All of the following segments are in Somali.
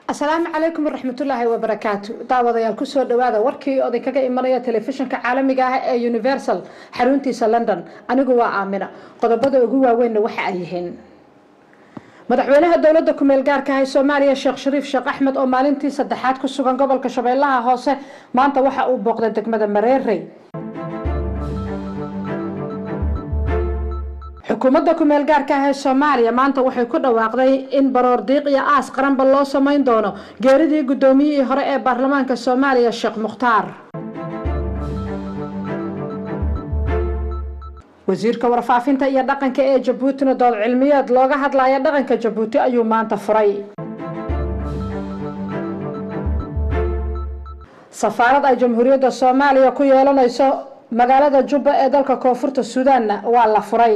asalaamu calaykum waraxmatullaahi wabarakaatu daawadayaal kusoo dhawaada warkii oday kaga imanaya telefishinka caalamiga ah ee universal xaruntiisa london anigu waa aamina qodobada ugu waaweynna waxa ay yihiin madaxweynaha dowladda kumeel gaarka ah ee soomaaliya sheekh shariif sheekh axmed oo maalintii saddexaad ku sugan gobolka shabeellaha hoose maanta waxa uu booqday degmada mareerey xukuumadda kumeel gaarka ah ee soomaaliya maanta waxay ku dhawaaqday in baroor diiq iyo aas qaranba loo samayn doono geeridii guddoomiyihii hore ee baarlamaanka soomaaliya sheekh mukhtaar wasiirka warfaafinta iyo dhaqanka ee jabuutina dood cilmiyeed looga hadlaya dhaqanka jabuuti ayuu maanta furay safaarad ay jamhuuriyadda soomaaliya ku yeelanayso magaalada jubba ee dalka koonfurta suudaanna waa la furay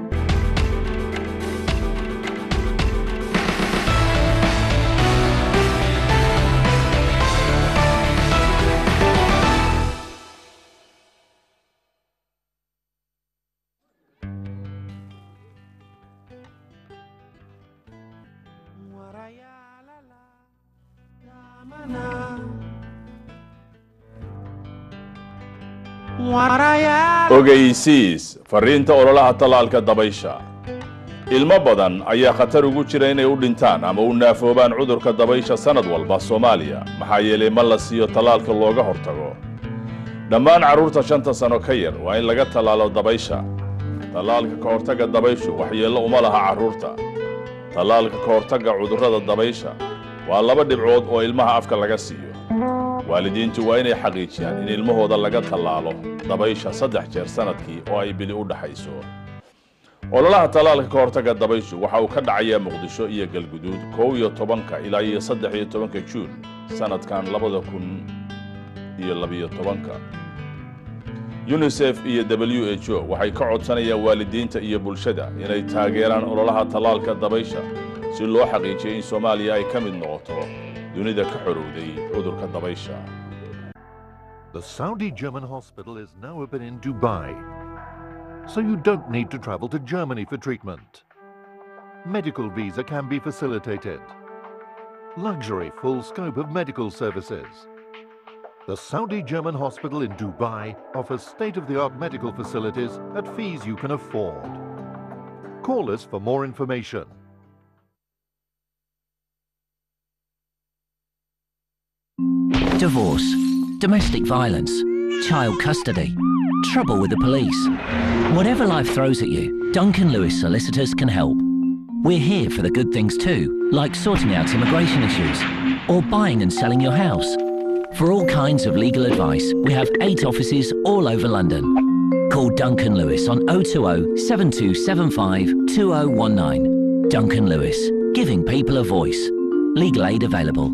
ogeysiis fariinta ololaha tallaalka dabaysha ilmo badan ayaa khatar ugu jira inay u dhintaan ama u naafoobaan cudurka dabaysha sannad walba soomaaliya maxaa yeelay ma la siiyo tallaalka looga hortago dhammaan carruurta shanta sano ka yar waa in laga tallaalo dabaysha tallaalka ka hortagga dabayshu waxyeello uma laha carruurta tallaalka ka hortagga cudurrada dabaysha waa laba dhibcood oo ilmaha afka laga siiyo waalidiintu waa inay xaqiijiyaan in ilmahooda laga tallaalo dabaysha saddex jeer sannadkii oo ay bili u dhaxayso ololaha tallaalka ka hortagga dabayshu waxa uu ka dhacayaa muqdisho iyo galguduud kow iyo tobanka ilaa iyo saddex iyo tobanka juun sannadkan labada kun iyo labiyo tobanka yunisef iyo w h o waxay ka codsanayaan waalidiinta iyo bulshada inay taageeraan ololaha tallaalka dabaysha si loo xaqiijiyo in soomaaliya ay ka mid noqoto dunida ka xorowday cudurka dabaysha The Saudi German hospital is now open in Dubai, so you don't need to travel to Germany for treatment. Medical visa can be facilitated. Luxury full scope of medical services. The Saudi German hospital in Dubai offers state-of-the-art medical facilities at fees you can afford. Call us for more information. Divorce, domestic violence, child custody, trouble with the police. Whatever life throws at you, Duncan Lewis Solicitors can help. We're here for the good things too, like sorting out immigration issues or buying and selling your house. For all kinds of legal advice, we have eight offices all over London. Call Duncan Lewis on 020 7275 2019. Duncan Lewis, giving people a voice. Legal aid available.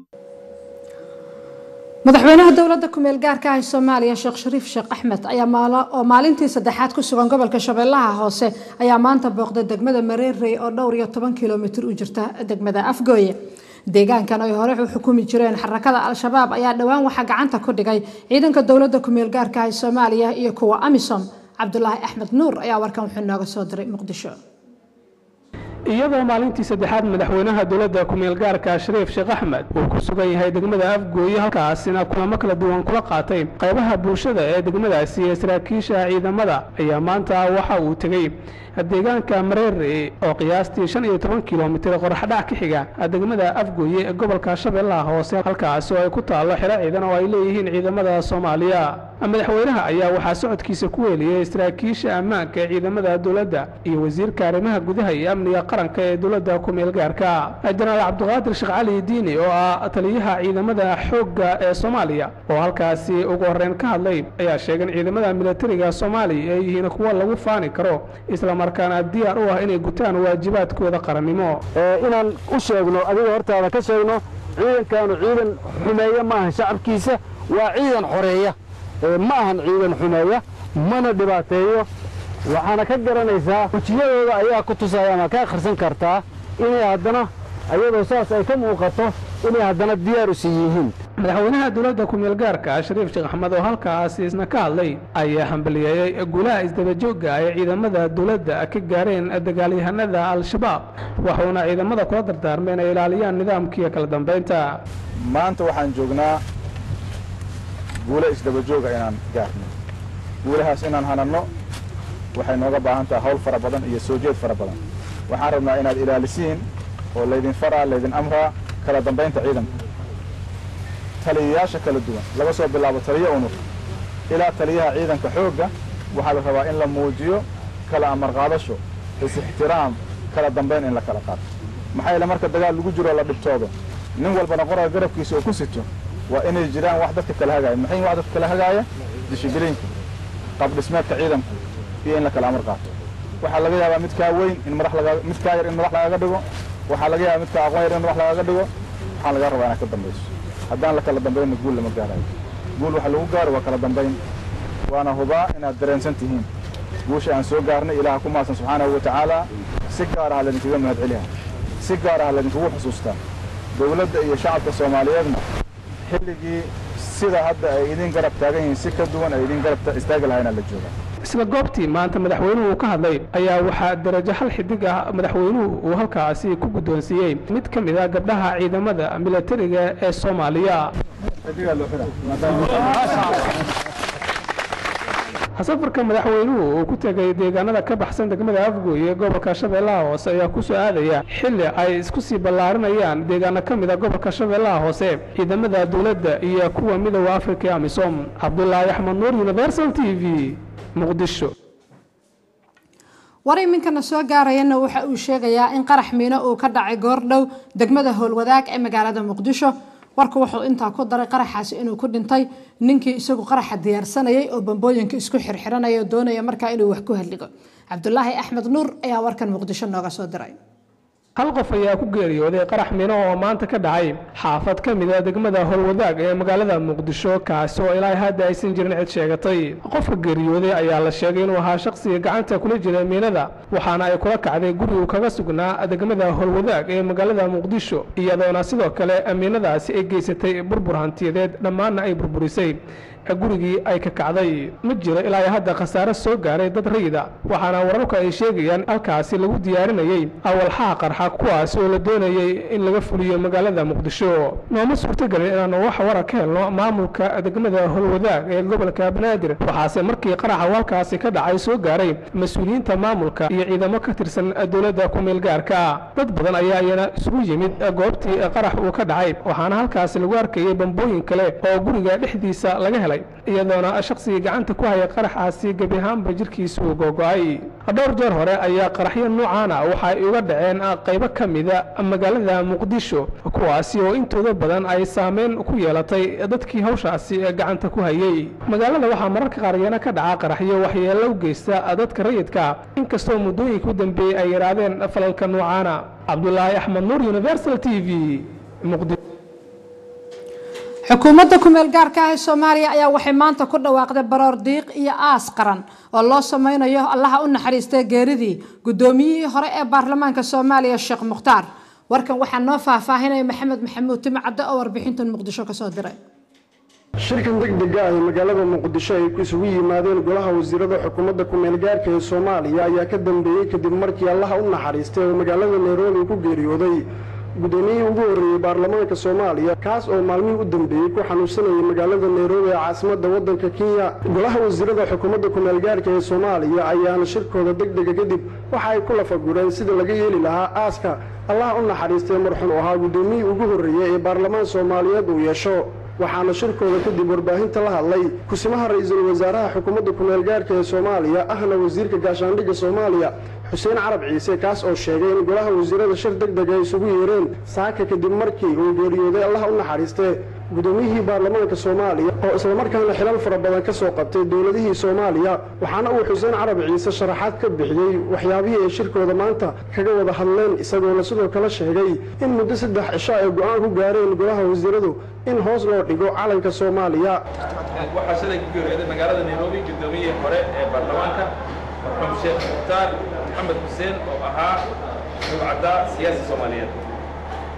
madaxweynaha dowladda kumeel gaarka ah ee soomaaliya sheekh shariif sheekh axmed ayaa oo maalintii saddexaad ku sugan gobolka shabeellaha hoose ayaa maanta booqday degmada mareerey oo dhowr iyo toban kilomitir u jirta degmada afgooye deegaankan ay hore u xukumi jireen xarakada al-shabaab ayaa dhowaan waxaa gacanta ku dhigay ciidanka dowladda kumeel gaarka ah ee soomaaliya iyo kuwa amisom cabdulaahi axmed nuur ayaa warkan wuxuu nooga soo diray muqdisho iyadoo maalintii saddexaad madaxweynaha dowladda kumeel gaarka shariif sheekh axmed uu ku sugan yahay degmada afgooye halkaasina kulamo kala duwan kula qaatay qaybaha bulshada ee degmadaasi ee saraakiisha ciidamada ayaa maanta waxa uu tegey deegaanka mareere oo qiyaastii shan iyo toban kilomitir qoraxdhac ka xiga degmada afgooye ee gobolka shabeellaha hoose halkaasi oo ay ku taallo xero ciidan oo ay leeyihiin ciidamada soomaaliya madaxweynaha ayaa waxaa socodkiisa ku weeliyey saraakiisha ammaanka ee ciidamada dowladda iyo wasiirka arrimaha gudaha iyo amniga qaranka ee dowladda kumeel gaarka jenaraal cabdiqaadir sheekh cali diini oo ah taliyaha ciidamada xoogga ee soomaaliya oo halkaasi ugu horreyn ka hadlay ayaa sheegay in ciidamada militariga soomaaliya ay yihiin kuwo lagu faani karo islamarkaana diyaar u ah inay gutaan waajibaadkooda qarannimo inaan u sheegno adiga hortaada ka sheegno ciidankaanu ciidan xumeeya maahan shacabkiisa waa ciidan xoreeya ma ahan ciidan xumeeya mana dhibaateeyo waxaana ka garanaysaa wejiyadooda ayaa ku tusaya ama ka akhrisan kartaa inay haddana ayadoo saas ay ka muuqato inay haddana diyaar u sii yihiin madaxweynaha dowladda ku-meel gaarka shariif sheekh axmed oo halkaasi isna ka hadlay ayaa hambaliyeeyey guulaha isdabajooga ay ciidamada dowladda ka gaareen dagaalyahanada al-shabaab wuxuuna ciidamada kula dardaarmay inay ilaaliyaan nidaamkiiyo kala dambaynta maanta waxaan joognaa guulo isdabajooga inaan gaarno guulahaas inaan hananno waxay nooga baahan tahay hawl fara badan iyo soo jeed fara badan waxaan rabnaa inaad ilaalisiin oo laydin faraa laydin amraa kala dambaynta ciidanka taliyayaasha kala duwan laga soo bilaabo taliyo unug ilaa taliyaha ciidanka xoogga waxaa la rabaa in la muujiyo kala amar qaadasho is-ixtiraam kala dambayn in la kala qaato maxaa yeele marka dagaal lagu jiro la dhibtoodo nin walbana qoraga garabkiisa oo ku sito waa inay jiraan wax dadka kala hagaaya maxay wax dadka kala hagaaya dishibiliinka qaab dhismeedka ciidanku iyo in la kala amar qaato waxaa laga yaabaa mid kaa weyn in madax laga mid kaa yar in madax lagaga dhigo waxaa laga yaabaa mid kaa aqoon yar in madax lagaga dhigo waxaan laga rabaa inaad ka dambayso haddaan la kala dambaynna guul lama gaarayo guul waxa lagu gaaro waa kala dambayn waana hubaa inaad dareensan tihiin guusha aan soo gaarnay ilaaha ku maasan subxaanahu wa tacaala si gaar ah laydinkaga mahad celiha si gaar ah laydinkugu xusuustaa dowladda iyo shacabka soomaaliyeedna xilligii sida hadda ay idin garab taagan yihiin si ka duwan ay idin garab istaagi lahaynaa la joogaa isla goobtii maanta madaxweynuhu ka hadlay ayaa waxaa darajo hal xidig ah madaxweynuhu uu halkaasi ku guddoonsiiyey mid ka mid ah gabdhaha ciidamada milatariga ee soomaaliya safarka madaxweynuhu uu ku tegay deegaanada ka baxsan degmada afgooye gobolka shabeellaha hoose ayaa ku soo aadaya xilli ay isku sii ballaarinayaan deegaano ka mid a gobolka shabeellaha hoose ciidamada dowladda iyo kuwa midooda afrika ee amisom cabdulaahi axmed nuur universal t v muqdisho war iminkana soo gaarayana waxa uu sheegayaa in qarax miino uu ka dhacay goordhow degmada howlwadaag ee magaalada muqdisho warku wuxuu intaa ku daray qaraxaasi inuu ku dhintay ninkii isagu qaraxa diyaarsanayay oo bambooyinka isku xirxiranaya oo doonaya markaa inuu wax ku hadligo cabdulaahi axmed nuur ayaa warkan muqdisho nooga soo diray hal qof ayaa ku geeriyooday qarax mino oo maanta ka dhacay xaafad ka mid a degmada howlwadaag ee magaalada muqdisho kaasi oo ilaa hadda aysan jirin cid sheegatay qofka geeriyooday ayaa la sheegay inuu ahaa shaqsiga gacanta kula jira miinada waxaana ay kula kacday guri uu kaga sugnaa degmada howlwadaag ee magaalada muqdisho iyadoona sidoo kale miinadaasi ay geysatay burbur hantiyadeed dhammaanna ay burburisay gurigii ay ka kacday ma jiro ilaa hadda khasaare soo gaaray dad rayida waxaana wararku ay sheegayaan halkaasi lagu diyaarinayey awalxaha qarxa kuwaas oo la doonayey in laga fuliyo magaalada muqdisho nooma suurtagelin inaanu wax wara ka helno maamulka degmada howlwadaag ee gobolka banaadir waxaase markii qaraxa halkaasi ka dhacay soo gaaray mas-uuliyiinta maamulka iyo ciidamo ka tirsan dowladda ku-meel gaarka dad badan ayaa iyana isugu yimid goobtii qarax uu ka dhacay waxaana halkaasi lagu arkayay bambooyin kale oo guriga dhexdiisa laga helay iyadoona shaqsigii gacanta ku haya qaraxaasi gebi ahaanba jirkiisa uu googo-ay dhowr jeer hore ayaa qaraxyo noocaana waxa ay uga dhaceen qaybo ka mida magaalada muqdisho kuwaasi oo intooda badan ay saameyn ku yeelatay dadkii hawshaasi gacanta ku hayey magaalada waxaa mararka qaar iyana ka dhaca qaraxyo waxyeello u geysta dadka rayidka inkastoo muddooyinka u dambeeyey ay yidhaahdeen falalka noocaana cabdulaahi axmed nuur universal t v muqdisho xukuumadda kumeel gaarka ah ee soomaaliya ayaa waxay maanta ku dhawaaqday baroor diiq iyo aas qaran oo loo sameynayo allaha u naxariistay geeridii guddoomiyihii hore ee baarlamaanka soomaaliya sheekh mukhtaar warkan waxaa noo faahfaahinaya maxamed maxamuud timi cadde oo warbixintan muqdisho kasoo diray shirkan degdega ah ee magaalada muqdisho ay isugu yimaadeen golaha wasiirada xukuumadda kumeel gaarka ee soomaaliya ayaa ka dambeeyey kadib markii allaha u naxariistay oo magaalada nairobi ku geeriyooday guddoomiyihii ugu horreeyey baarlamaanka soomaaliya kaas oo maalmihii u dambeeyey ku xanuunsanayay magaalada nairobi ee caasimadda waddanka kenya golaha wasiirada xukuumadda kumeel gaarka ee soomaaliya ayaana shirkooda degdega kadib waxa ay ku lafagureen sida laga yeeli lahaa aaska allaha u naxariistay marxun oo ahaa guddoomiyihii ugu horreeyey ee baarlamaan soomaaliyeed uu yeesho waxaana shirkooda kadib warbaahinta la hadlay kusimaha ra-iisul wasaaraha xukuumadda kumeel gaarka ee soomaaliya ahna wasiirka gaashaandhigga soomaaliya xuseen carab ciise kaas oo sheegay in golaha wasiirada shir deg deg ay isugu yeereen saaka kadib markii uu geeriyooday allaha u naxariistee guddoomiyihii baarlamaanka soomaaliya oo islamarkaana xilal fara badan ka soo qabtay dowladihii soomaaliya waxaana uu xuseen carab ciise sharaxaad ka bixiyey waxyaabihii ay shirkooda maanta kaga wada hadleen isagoona sidoo kale sheegay in muddo saddex cisho ay go-aan ku gaareen golaha wasiiradu in hoos loo dhigo calanka soomaaliya waxaa shalay ku geeriyooday magaalada nairobi guddoomiyihii hore ee baarlamaanka marxuum sheekh mukhtaar maxamed xuseen oo ahaa rugcaddaa siyaasi soomaaliyeed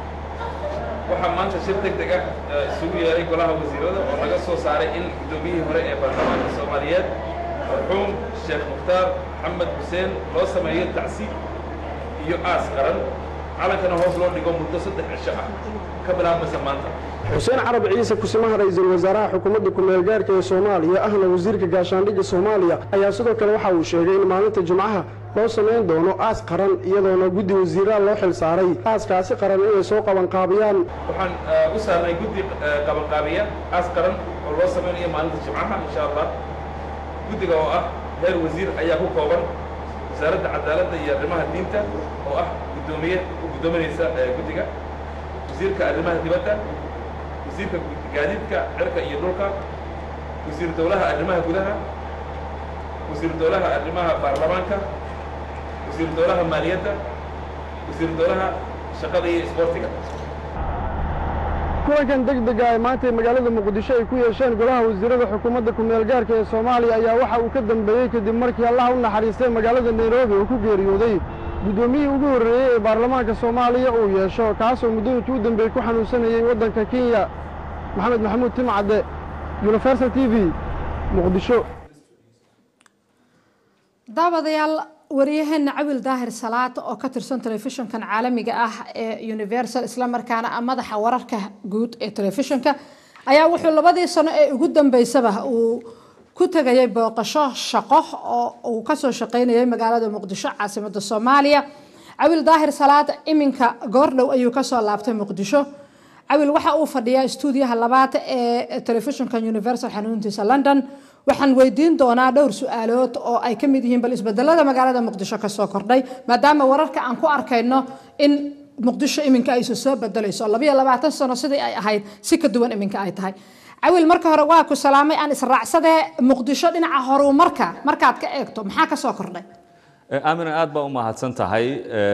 waxaa maanta shir deg deg ah isugu yeeray golaha wasiirada oo laga soo saaray in guddoomiyihii hore ee baarlamaanka soomaaliyeed marxuum sheekh mukhtaar maxamed xuseen loo sameeyo tacsiib iyo aas qaran calankana hoos loo dhigo muddo saddex cisho ah ka bilaabmaysa maanta xuseen carab ciise kusimaha ra'iisul wasaaraha xukuumadda ku-meel gaarka ee soomaaliya ahna wasiirka gaashaandhigga soomaaliya ayaa sidoo kale waxa uu sheegay in maalinta jimcaha loo samayn doono aas qaran iyadoona guddi wasiiraha loo xil saaray aaskaasi qaran inay soo qabanqaabiyaan waxaan u saarnay guddi qabanqaabiya aas qaran oo loo samaynayo maalinta jimcaha insha allah guddiga oo ah heer wasiir ayaa ku kooban wasaaradda cadaaladda iyo arrimaha diinta oo ah guddoomiye u guddoominaysa guddiga wasiirka arrimaha dibadda wasiirka gaadiidka cirka iyo dhulka wasiir dowlaha arrimaha gudaha wasiir dowlaha arrimaha baarlamaanka wasiir dowlaha maaliyadda wasiir dowlaha shaqada iyo isboortiga kulankan deg dega ay maanta ee magaalada muqdisho ay ku yeesheen golaha wasiirada xukuumadda ku-meel gaarka ee soomaaliya ayaa waxa uu ka dambeeyey kadib markii allaha u naxariistay magaalada nairobi uu ku geeriyooday guddoomiyihii ugu horreeyey ee baarlamaanka soomaaliya uu yeesho kaasoo muddooyinkii u dambeeyey ku xanuunsanayey waddanka kenya maxamed maxamuud timcadde universal t v muqdisho daawadayaal waryaheena cawil daahir salaad oo ka tirsan telefishinkan caalamiga ah ee universal islamarkaana ah madaxa wararka guud ee telefishinka ayaa wuxuu labadii sano ee ugu dambeysaba uu ku tegayay booqasho shaqo oo uu kasoo shaqeynayay magaalada muqdisho caasimada soomaaliya cawil daahir salaad iminka goordhow ayuu kasoo laabtay muqdisho cawil waxa uu fadhiyaa stuudiyaha labaad ee telefishinka universal xanuuntiisa london waxaan weydiin doonaa dhowr su-aalood oo ay ka mid yihiin bal isbedelada magaalada muqdisho kasoo kordhay maadaama wararka aan ku arkayno in muqdisho iminka aysu soo bedelayso labayo labaatan sano sidii ay ahayd si ka duwan iminka ay tahay cawil marka hore waa ku salaamay aan israacsadee muqdisho dhinaca horumarka markaad ka eegto maxaa kasoo kordhay aamina aad baa u mahadsan tahay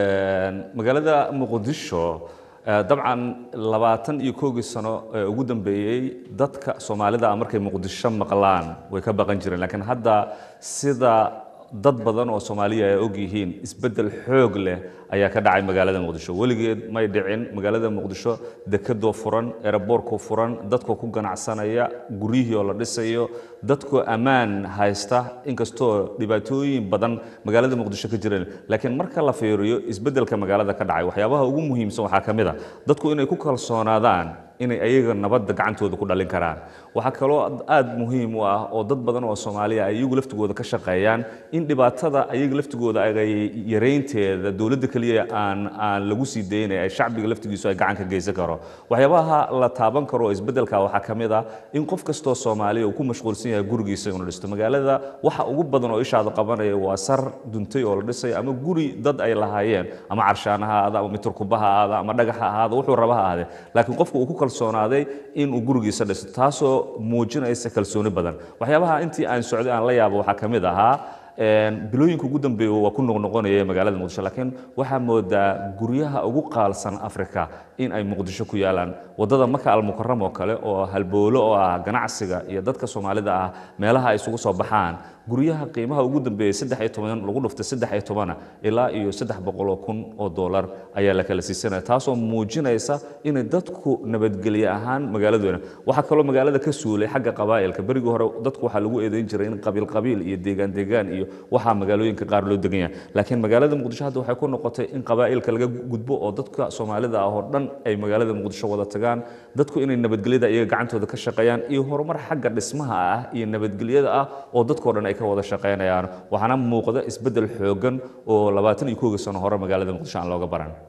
magaalada muqdisho dabcan labaatan iyo koogii sano ee ugu dambeeyey dadka soomaalida markay muqdisho maqlaan way ka baqan jireen laakiin hadda sida dad badan oo soomaaliya ay og yihiin isbeddel xoog leh ayaa ka dhacay magaalada muqdisho weligeed may dhicin magaalada muqdisho dekedoo furan eraboorkoo furan dadkoo ku ganacsanaya guryihii oo la dhisayo dadkoo ammaan haysta inkastoo dhibaatooyin badan magaalada muqdisho ka jireen laakiin marka la fiiriyo isbeddelka magaalada ka dhacay waxyaabaha ugu muhiimsan waxaa ka mid a dadku inay ku kalsoonaadaan inay ayaga nabadda gacantooda ku dhalin karaan waxaa kaloo aad muhiim u ah oo dad badan oo soomaaliya ay iyagu laftigooda ka shaqeeyaan in dhibaatada ayaga laftigooda ay yareynteeda dowladda keliya aan aan lagu sii daynay ay shacbiga laftigiisu ay gacan ka geysan karo waxyaabaha la taaban karo oo isbeddelka waxaa ka mid ah in qof kastoo soomaaliya uu ku mashquulsan yahay gurigiisa inuu dhisto magaalada waxa ugu badan oo ishaada qabanaya waa sar duntay oo la dhisay ama guri dad ay lahaayeen ama carshaan ha ahaada ama miturkuba ha ahaada ama dhagax ha ahaada wuxuu raba ha ahaadee laakiin qofku uu ku kalsoonaaday in uu gurigiisa dhisto taasoo muujinaysa kalsooni badan waxyaabaha intii aan socday aan la yaabo waxaa ka mid ahaa bilooyinka ugu dambeeya waa ku noqnoqonaya magaalada muqdisho laakiin waxaa moodaa guryaha ugu qaalsan africa in ay muqdisho ku yaalaan wadada maka almukaram oo kale oo halboolo oo ah ganacsiga iyo dadka soomaalida ah meelaha ay isugu soo baxaan guryaha qiimaha ugu dambeeyay saddex iyo toban lagu dhuftay saddex iyo tobana ilaa iyo saddex boqol oo kun oo doolar ayaa la kala siisanaya taasoo muujinaysa inay dadku nabadgelye ahaan magaaladoona waxaa kaloo magaalada ka suulay xagga qabaa'ilka berigii hore dadku waxaa lagu eedayn jiray in qabiil qabiil iyo deegaan deegaan iyo waxaa magaalooyinka qaar loo degan yahay laakiin magaalada muqdisho hadda waxay ku noqotay in qabaa'ilka laga gudbo oo dadka soomaalida ah oo dhan ay magaalada muqdisho wada tagaan dadku inay nabadgelyada iyaga gacantooda ka shaqeeyaan iyo horumar xagga dhismaha ah iyo nabadgelyada ah oo dadkoo dhan ay ka wada shaqeynayaan waxaana muuqda isbeddel xoogan oo labaatan iyo koogii sano hore magaalada muqdisho aan looga baran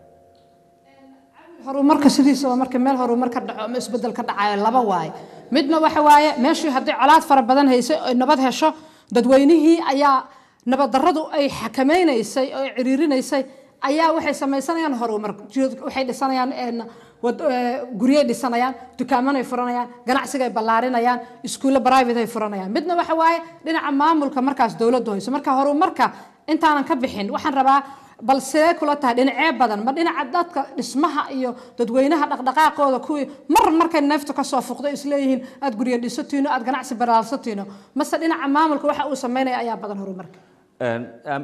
horumarka sidiisaba marka meel horumar ka dhaco ama isbeddel ka dhacayo laba waaye midna waxa waaye meeshii haddii colaad fara badan haysay oy nabad hesho dadweynihii ayaa nabaddarradu ay xakamaynaysay oo ay ciriirinaysay ayaa waxay samaysanayaan horumar waxay dhisanayaan guryay dhisanayaan dukaamanay furanayaan ganacsigay ballaarinayaan iskuulle private ay furanayaan midna waxa waaye dhinaca maamulka markaas dowladdu hayso marka horumarka intaanan ka bixin waxaan rabaa bal sidee kula tahay dhinacee badan ma dhinaca dadka dhismaha iyo dadweynaha dhaqdhaqaaqooda kuwii mar markay neeftu kasoo fuqdo isleeyihiin aad guryo dhisatiino aad ganacsi baraalsatiino mase dhinaca maamulka waxa uu sameynaya ayaa badan horumarka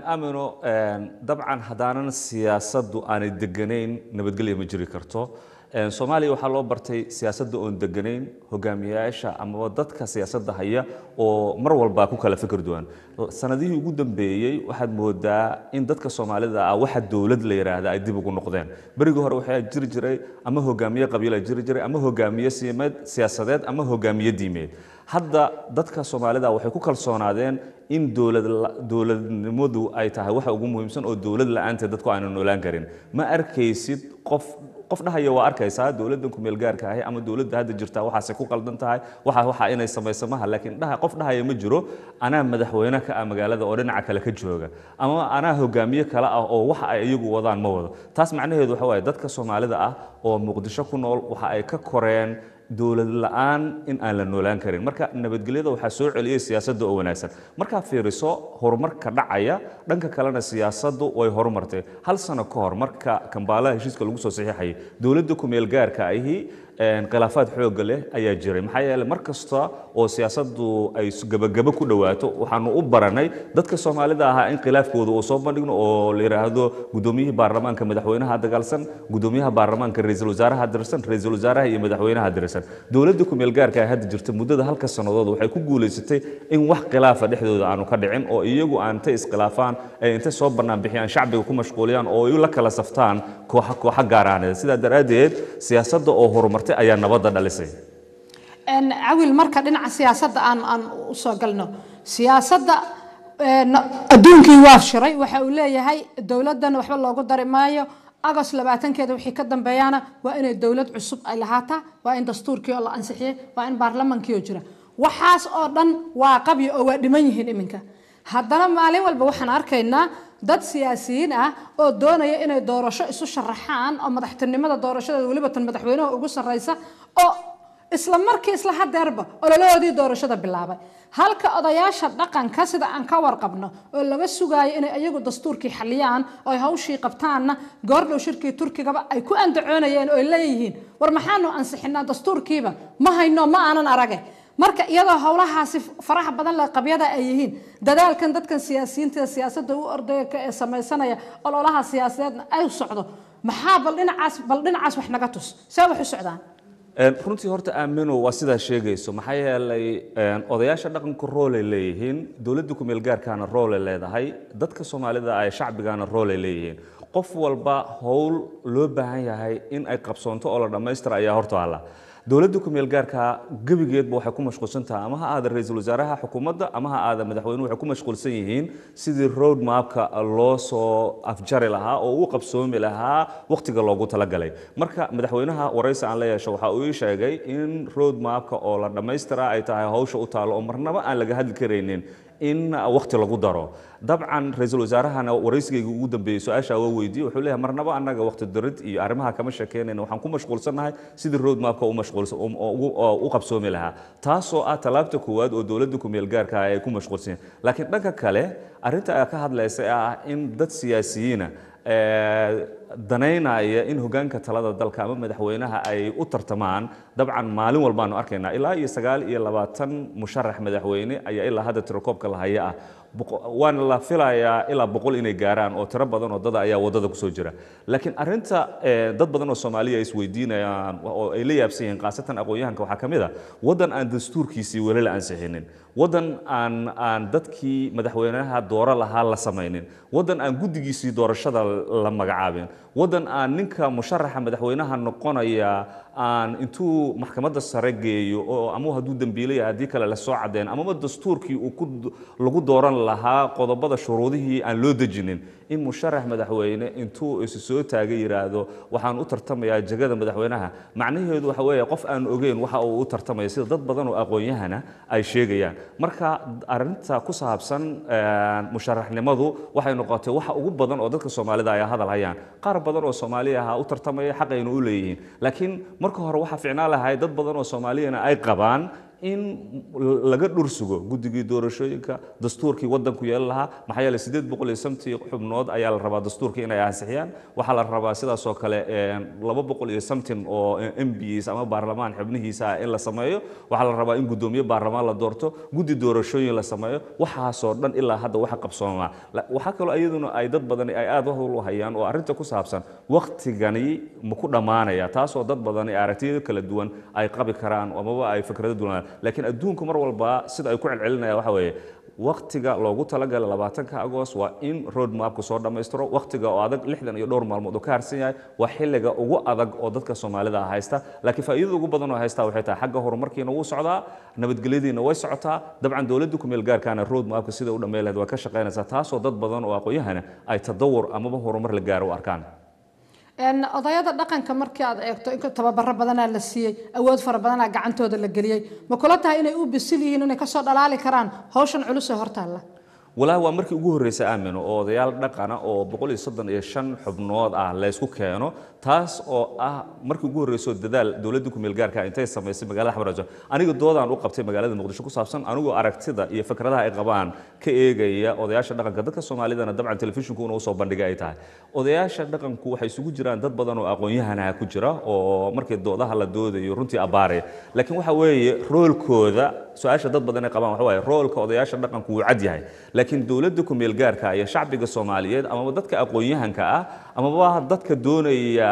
amino dabcan haddaanan siyaasaddu aanay deganayn nabadgelya ma jiri karto Een, soomaaliya waxaa loo bartay siyaasadda oon deganayn hogaamiyayaasha amaba dadka siyaasadda haya oo mar walba ku kala fikir duwan sanadihii ugu dambeeyey waxaad moodaa in dadka soomaalida ah waxa dowlad la yidhaahda ay dib ugu noqdeen berigii hore waxaa jiri jiray ama hogaamiye qabiila jiri jiray ama hogaamiye siimeed siyaasadeed ama hogaamiye diimeed hadda dadka soomaalida waxay ku kalsoonaadeen in dowlad la- dowladnimadu ay tahay waxa ugu muhiimsan oo dowlad la'aanteed dadku aanu noolaan karin ma arkaysid qof qof dhahaya waa arkaysaa dowladdan ku meel gaarka ahi ama dowladda hadda jirta waxaasay ku qaldan tahay waxa waxa inay samayso maha laakiin dhaha qof dhahaya ma jiro anaa madaxweyne ka ah magaalada oo dhinaca kale ka jooga ama anaa hogaamiye kale ah oo waxa ay iyagu wadaan ma wado taas macnaheedu waxa waaye dadka soomaalida ah oo muqdisho ku nool waxa ay ka koreen dowlad la'aan in aan la noolaan karin marka nabadgelyada waxaa soo celiyey siyaasadda oo wanaagsan markaa fiiriso horumarka dhacaya dhanka kalena siyaasaddu way horumartay hal sano ka hor marka kambaalaha heshiiska lagu soo saxiixayay dowladda ku meel gaarka ahi een, khilaafaad xoogga leh ayaa jiray maxaa yeelay mar kasta oo siyaasaddu ay s- gebagabo ku dhowaato waxaanu u baranay dadka soomaalida ahaa in khilaafkooda uu soo bandhigno oo la yidhaahdo gudoomiyihii baarlamaanka madaxweynaha dagaalsan gudoomiyaha baarlamaanka ra-iisul wasaaraha dirsan ra-iisul wasaaraha iyo madaxweynaha dirsan dowladda ku meel gaarka ee hadda jirta muddada halka sannadood waxay ku guulaysatay in wax khilaafa dhexdooda aanu ka dhicin oo iyagu aan intay iskhilaafaan ay intay soo bannaan bixiyaan shacbiga ku mashquuliyaan oo ay la kala saftaan kooxa kooxa gaaraaneed sidaa daraaddeed siyaasadda oo horumartay ayaa nabadda dhalisay Een, cawil marka dhinaca siyaasadda aan aan u soo galno siyaasadda een, adduunkii waa shiray waxa uu leeyahay dowladdan waxba loogu dari maayo agos labaatankeeda wixii ka dambeeyana waa inay dowlad cusub ay lahaataa waa in dastuurkii oo la ansixiyey waa in baarlamaankii oo jira waxaas oo dhan waa qabyo oo waa dhiman yihiin iminka haddana maalin walba waxaan arkaynaa dad siyaasiyiin ah oo doonaya inay doorasho isu sharaxaan oo madaxtinimada doorashada weliba tan madaxweynaha ugu sarreysa oo isla markii isla hadeerba ololahoodii doorashada bilaabay halka odayaasha dhaqanka sida aan ka warqabno oo laga sugaayo inay iyagu dastuurkii xaliyaan oo ay hawshii qabtaanna goordhow shirkii turkigaba ay ku andacoonayeen oo ay leeyihiin war maxaanu ansixinaa dastuurkiiba ma hayno ma aanan arage marka iyadoo howlahaasi faraha badan leh qabyada ay yihiin dadaalkan dadkan siyaasiyiinta siyaasadda u ordaya ee samaysanaya ololaha siyaasadeedna ay socdo maxaa bal dhinacaas bal dhinacaas wax naga tus see wax u socdaan Een, runtii horta aamino waa sidaa sheegayso maxaa yeelay een, odayaasha dhaqanka roolay leeyihiin dowladda ku meel gaarkaana roolay leedahay dadka soomaalida ay shacbigaana roolay leeyihiin qof walba howl loo baahan yahay in ay qabsoonto oo la dhammaystira ayaa horta alla dowladda ku meel gaarka gebigeedba waxay ku mashquulsan tahay ama ha aada ra-iisul wasaaraha xukuumadda ama ha aada madaxweynuhu waxay ku mashquulsan yihiin sidii road mapka loo soo afjari lahaa oo u qabsoomi lahaa wakhtiga loogu talagalay marka madaxweynaha waraysi aan la yeesho waxa uu ii sheegay in road mapka oo la dhammaystira ay tahay hawsha u taalo oo marnaba aan laga hadli karaynin in wakhti lagu daro dabcan ra-iisul wasaarahana waraysigayga ugu dambeeyey su-aasha waa weydiiyey wuxuu leeyahay marnaba annaga wakhti darid iyo arrimaha kama sheekeynayna waxaan ku mashquulsannahay sidii road mapka u mashquulsan oo ugu- oo u qabsoomi lahaa taasoo ah tallaabta koowaad oo dowladda ku meel gaarka ah ay ku mashquulsan yihiin laakiin dhanka kale arrinta ay ka hadlaysa ee ah in dad siyaasiyiina ee, danaynaya in hogaanka talada dalka ama madaxweynaha ay u tartamaan dabcan maalin walbaanu arkaynaa ilaa iyo sagaal iyo labaatan musharax madaxweyne ayaa ilaa hadda tirakoobka la haya ah Boqo- waana la filayaa ilaa boqol inay gaaraan oo tiro badan oo dada ayaa waddada kusoo jira laakiin arrinta eh, dad badan oo soomaaliya ay isweydiinayaan oo ay la yaabsan yihiin khaasatan aqoon-yahanka waxaa ka mid a waddan aan dastuurkiisii weli la ansixinin waddan aan aan dadkii madaxweynaha dooro lahaa la samaynin waddan aan guddigiisii doorashada la magacaabin waddan aan ninka musharaxa madaxweynaha noqonaya aan intuu maxkamadda sare geeyo oo ama hadduu dembiilaya haddii kale la soo cadeen amaba dastuurkii uu ku lagu dooran lahaa qodobada shuruudihii aan loo dejinin in musharax madaxweyne intuu isu soo taagay yidhaahdo waxaan u tartamayaa jegada madaxweynaha macnaheedu waxa weeye qof aan ogeyn waxa uu u tartamaya sida dad badan oo aqoon-yahana ay sheegayaan marka arrinta ku saabsan eh, musharaxnimadu waxay noqotay waxa ugu badan oo dadka soomaalida ay hadal hayaan qaar badan oo soomaaliya ah u tartamaya xaqayna u leeyihiin laakiin marka hore waxaa ficnaan lahay dad badan oo soomaaliyana ay qabaan in laga dhursugo guddigii doorashooyinka dastuurkii waddanku yeelan lahaa maxaa yeelay sideed boqol iyo samtii xubnood ayaa la rabaa dastuurkii inay ansixiyaan waxaa la rabaa sidaas oo kale laba boqol iyo samtin oo m bs ama baarlamaan xubnihiisa ah in la sameeyo waxaa la rabaa in guddoomiye baarlamaan la doorto guddi doorashooyin la sameeyo waxaasoo dhan ilaa hadda waxa qabsoomaa waxaa kaloo iyaduna ay dad badani ay aad u hayaan oo arrinta ku saabsan waktigani ma ku dhammaanaya taasoo dad badani aragtiyada kala duwan ay qabi karaan amaba ay fikrado duwan laakiin adduunku mar walba sida ay ku celcelinayaan waxa weeye waktiga loogu talagalay labaatanka agost waa in road mapka soo dhammaystiro waktiga oo adag lixdan iyo dhowr maalmood oo ka harsan yahay waa xilliga ugu adag oo dadka soomaalida ah haysta laakiin faa'iidada ugu badan oo haysta waxay tahay xagga horumarkiina wuu socdaa nabadgelyadiina way socotaa dabcan dowladda ku meel gaarkaana road mapka sida u dhammayn lahayd waa ka shaqaynaysaa taasoo dad badan oo aqoon-yahana ay tadawur amaba horumar la gaaro u arkaan odayada dhaqanka markii aad eegto in tababaro badanaa la siiyey awood fara badanaa gacantooda la geliyey ma kula tahay inay u bisil yihiin inay kasoo dhalaali karaan hawshan culus ee hortaalla walaahi waa markii ugu horreysay aamino oo odayaal dhaqana oo boqol iyo soddon iyo shan xubnood ah laysku keeno taas oo ah markii ugu horreysoo dadaal dowladda kumeel gaarka intay samaysay magaalada xamaraajo aniga doodaan u qabtay magaalada muqdisho ku saabsan anigoo aragtida iyo fikradaha ay qabaan ka eegaya odayaasha dhaqanka dadka soomaalidana dabcan telefishinku inuu soo bandhigay ay tahay odayaasha dhaqanku waxay isugu jiraan dad badan oo aqoon-yahanaha ku jira oo markii doodaha la doodayo runtii abbaaraya laakiin waxa weeye roolkooda su-aasha dad badan ay qabaan waxa waaye roolka odayaasha dhaqanku wuu cad yahay laakiin dowladda kumeel gaarka iyo shacbiga soomaaliyeed amaba dadka aqoon-yahanka ah amaba dadka doonaya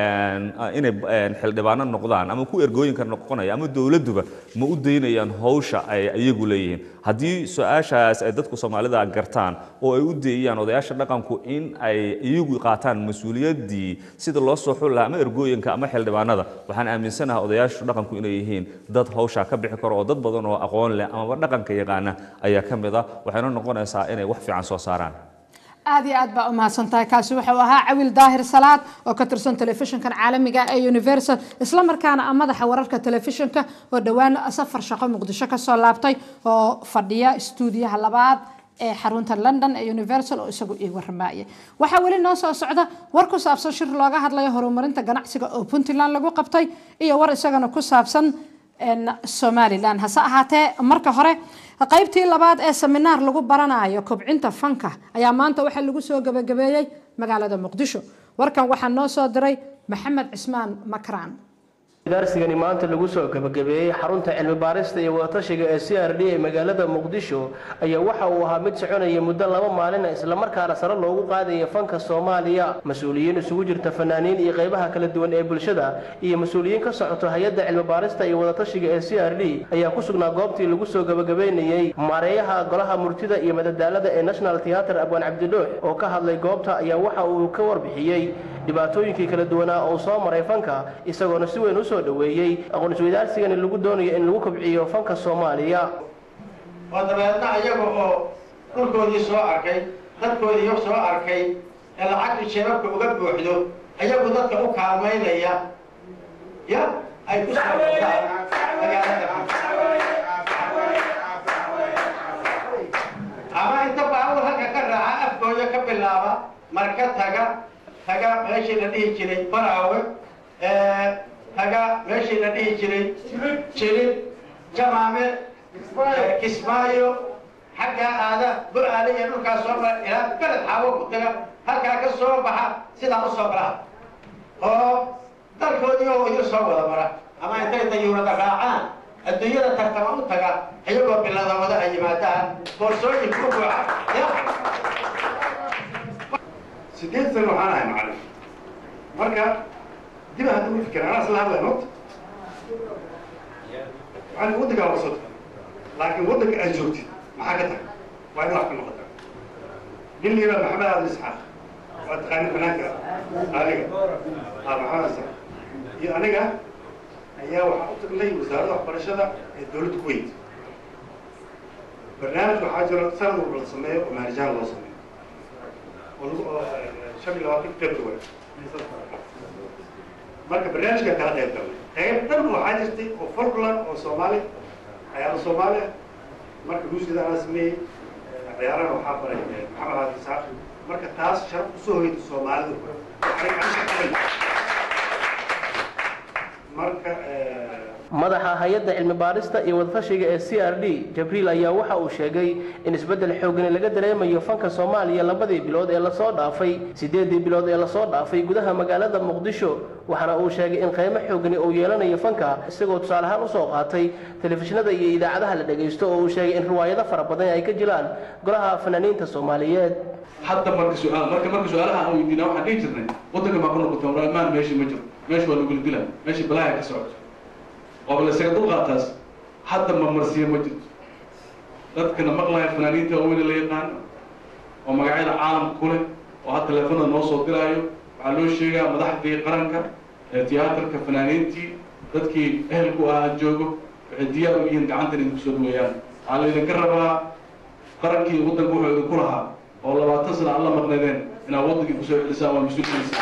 inay xildhibaano noqdaan ama ku ergooyinka noqonaya ama dowladduba ma u daynayaan hawsha ay iyagu leeyihiin haddii su-aashaas ay dadku soomaalida gartaan oo ay u deeyaan odayaasha dhaqanku in ay iyagu qaataan mas-uuliyaddii sida loo soo xuli lahaa ama ergooyinka ama xildhibaanada waxaan aaminsanahay odayaasha dhaqanku inay yihiin dad hawshaa ka bixi karo oo dad badan oo aqoon leh amaba dhaqanka yaqaana ayaa ka mid ah waxayna noqonaysaa inay wax fiican soo saaraan aad iyo aad baa u mahadsan tahay kaasi wuxuu ahaa cawil daahir salaad oo ka tirsan telefishinkan caalamiga ee universal isla markaana ah madaxa wararka telefishinka oo dhowaan safar shaqo muqdisho kasoo laabtay oo fadhiya stuudiyaha labaad ee xarunta london ee universal oo isagu ii waramaayay waxaa weli noo soo socda war ku saabsan shir looga hadlayo horumarinta ganacsiga oo puntland lagu qabtay iyo war isagana ku saabsan somalilan hase ahaatee marka hore qaybtii labaad ee seminaar lagu baranayo kobcinta fanka ayaa maanta waxaa lagu soo gabagabeeyey magaalada muqdisho warkan waxaa noo soo diray maxamed cismaan makraan darsigani maanta lagu soo gabagabeeyey xarunta cilmi baarista iyo wadatashiga ee c r d ee magaalada muqdisho ayaa waxa uu ahaa mid soconaya muddo laba maalina islamarkaana sare loogu qaadaya fanka soomaaliya mas-uuliyiin isugu jirta fanaaniin iyo qaybaha kala duwan ee bulshada iyo mas-uuliyiin ka socoto hay-adda cilmi baarista iyo wadatashiga ee c r d ayaa ku sugnaa goobtii lagu soo gabagabeynayey maareeyaha golaha murtida iyo madadaalada ee national theatre abwaan cabdidhuux oo ka hadlay goobta ayaa waxa uu ka warbixiyey dhibaatooyinkii kala duwanaa oo soo maray fanka isagoona si weyn usoo dhaweeyey aqoon-isweydaarsigani lagu doonayo in lagu kobciyo fanka soomaaliya oo dabeedna iyaga oo dhulkoodii soo arkay dadkoodii soo arkay ee lacagtu jeebabka uga buuxdo iyagu dadka u kaalmaynaya ya ay ku soo magaalada ama inta baawur halka ka raaca afkooda ka bilaaba marka taga taga meeshii la dhihi jiray baraawe taga meeshii la dhihi jiray jilib jamaame kismaayo xaggaa aada bu-aale iyo dhulkaas soo mara ilaa beled xaawo ku taga halkaa ka soo baxa sidaa u soo mara oo dalkoodii oo idin soo wada mara ama intay dayuurada raacaan adduunyada tartama u taga iyagoo bilada wada ay yimaadaan boorsooyin ku buuxa sideed sano waxaan ahay macallin marka dib hadda u fikir anaa isla hadlay horta waxaan waddankaa waa soo tahay laakiin waddanka aad joogtid maxaa ka tahay waa in wax ka noqota nin la yidhaha maxamed aadin isxaaq waa taqaani fanaanka adiga aa maxamed isxaaq iyo aniga ayaa waxaa u tagnay wasaaradda waxbarashada ee dowladda kuwait barnaamij waxaa jiro sanad walba la sameeyo oo maarijahan loo sameeyo oo lagu oo shan iyo labaatan february marka barnaamijka kala qayb galnay qayb dhan waxaa jirtay oo folkland oo soomaali ciyaaro soomaali ah marka luusida anaa sameeyey ciyaarana waxaa baray maxamed aadi isaaq marka taas sharaf usoo hoyda soomaalida marka madaxa hay-adda cilmi baarista iyo wadafashiga ee c r d jabriil ayaa waxa uu sheegay in isbeddel xoogani laga dareemayo fanka soomaaliya labadii bilood ee lasoo dhaafay siddeedii bilood ee lasoo dhaafay gudaha magaalada muqdisho waxaana uu sheegay in qiimo xoogani uu yeelanayo fanka isagoo tusaale ahaan usoo qaatay telefishinada iyo idaacadaha la dhegaysto oo uu sheegay in riwaayado fara badan ay ka jiraan golaha fanaaniinta soomaaliyeed hadda marka su-aal marka marka su-aalaha aan weydiina waxaan dhihi jirnay waddanka maa ku noqota warmaan meesha ma jiro meesha waa lagula dila meesha balaaya ka socoto oo la isaga dulqaataas hadda mamarsiya ma jirto dadkana maqlaya fanaaniinta waaweyne la yaqaano oo magacyada caalamka ku leh oo had teleefonada noo soo diraayo waxaa loo sheegaa madaxdii qaranka ee tiyaatarka fanaaniintii dadkii ehelku ahaa joogo waxay diyaar u yihiin gacantan idinku soo dhaweeyaan waxaa la idinka rabaa qarankii waddanka wuxuu idinku lahaa oo labaatan sana aan la maqnaydeen inaad waddankii kusoo celisaan waa mas-uulkiisa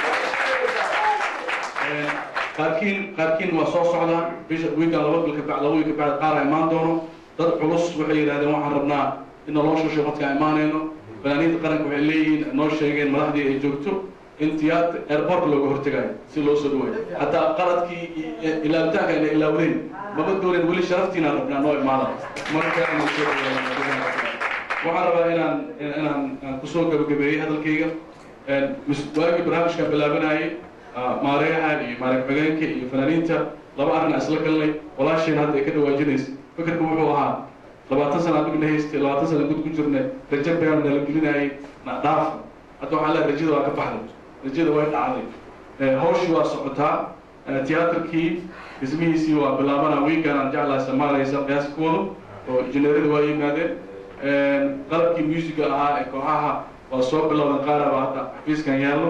qaarkiin qaarkiin waa soo socdaa bisha wiigan laba bil kabacd laba wiil kabacd qaar a imaan doono dad culus waxay yidhahdeen waxaan rabnaa in naloo shusho markaan imaanayno fanaaniinta qaranka waxay leeyihiin noo sheegeen madaxdii ay joogto in tiyaat airport looga hortegayo si loo soo dhaweeyo hataa qaladkii ilaabitaanka ayna ilaawdeen maba doonen weli sharaftiina rabnaa noo imaada marka inay soo dhaweeyaan waxaan rabaa inaan inaan aan kusoo gabagabeeyey hadalkayga waagii barnaamijkan bilaabanayay maareeyaha iyo maareeg xogeenka iyo fanaaniinta laba arrin isla galnay walaasheen hadda ay ka dhawaajinaysa fikirka wuxuu ahaa labaatan sana adugna haystay labaatan sana gud ku jirnay rajo baan nala gelinayay na dhaaf hadda waxaa leehay rajada waa ka baxday rajada way dhacday hawshii waa socotaa tiyaatarkii dhismihiisii waa bilaabana wiigan aan jeclahay samaanaysa qiyaaskooda oo injineerada waa yimaadeen qalabkii musica ahaa ee kooxaha waa soo bilowdan qaaraba hadda xafiiskan yaallo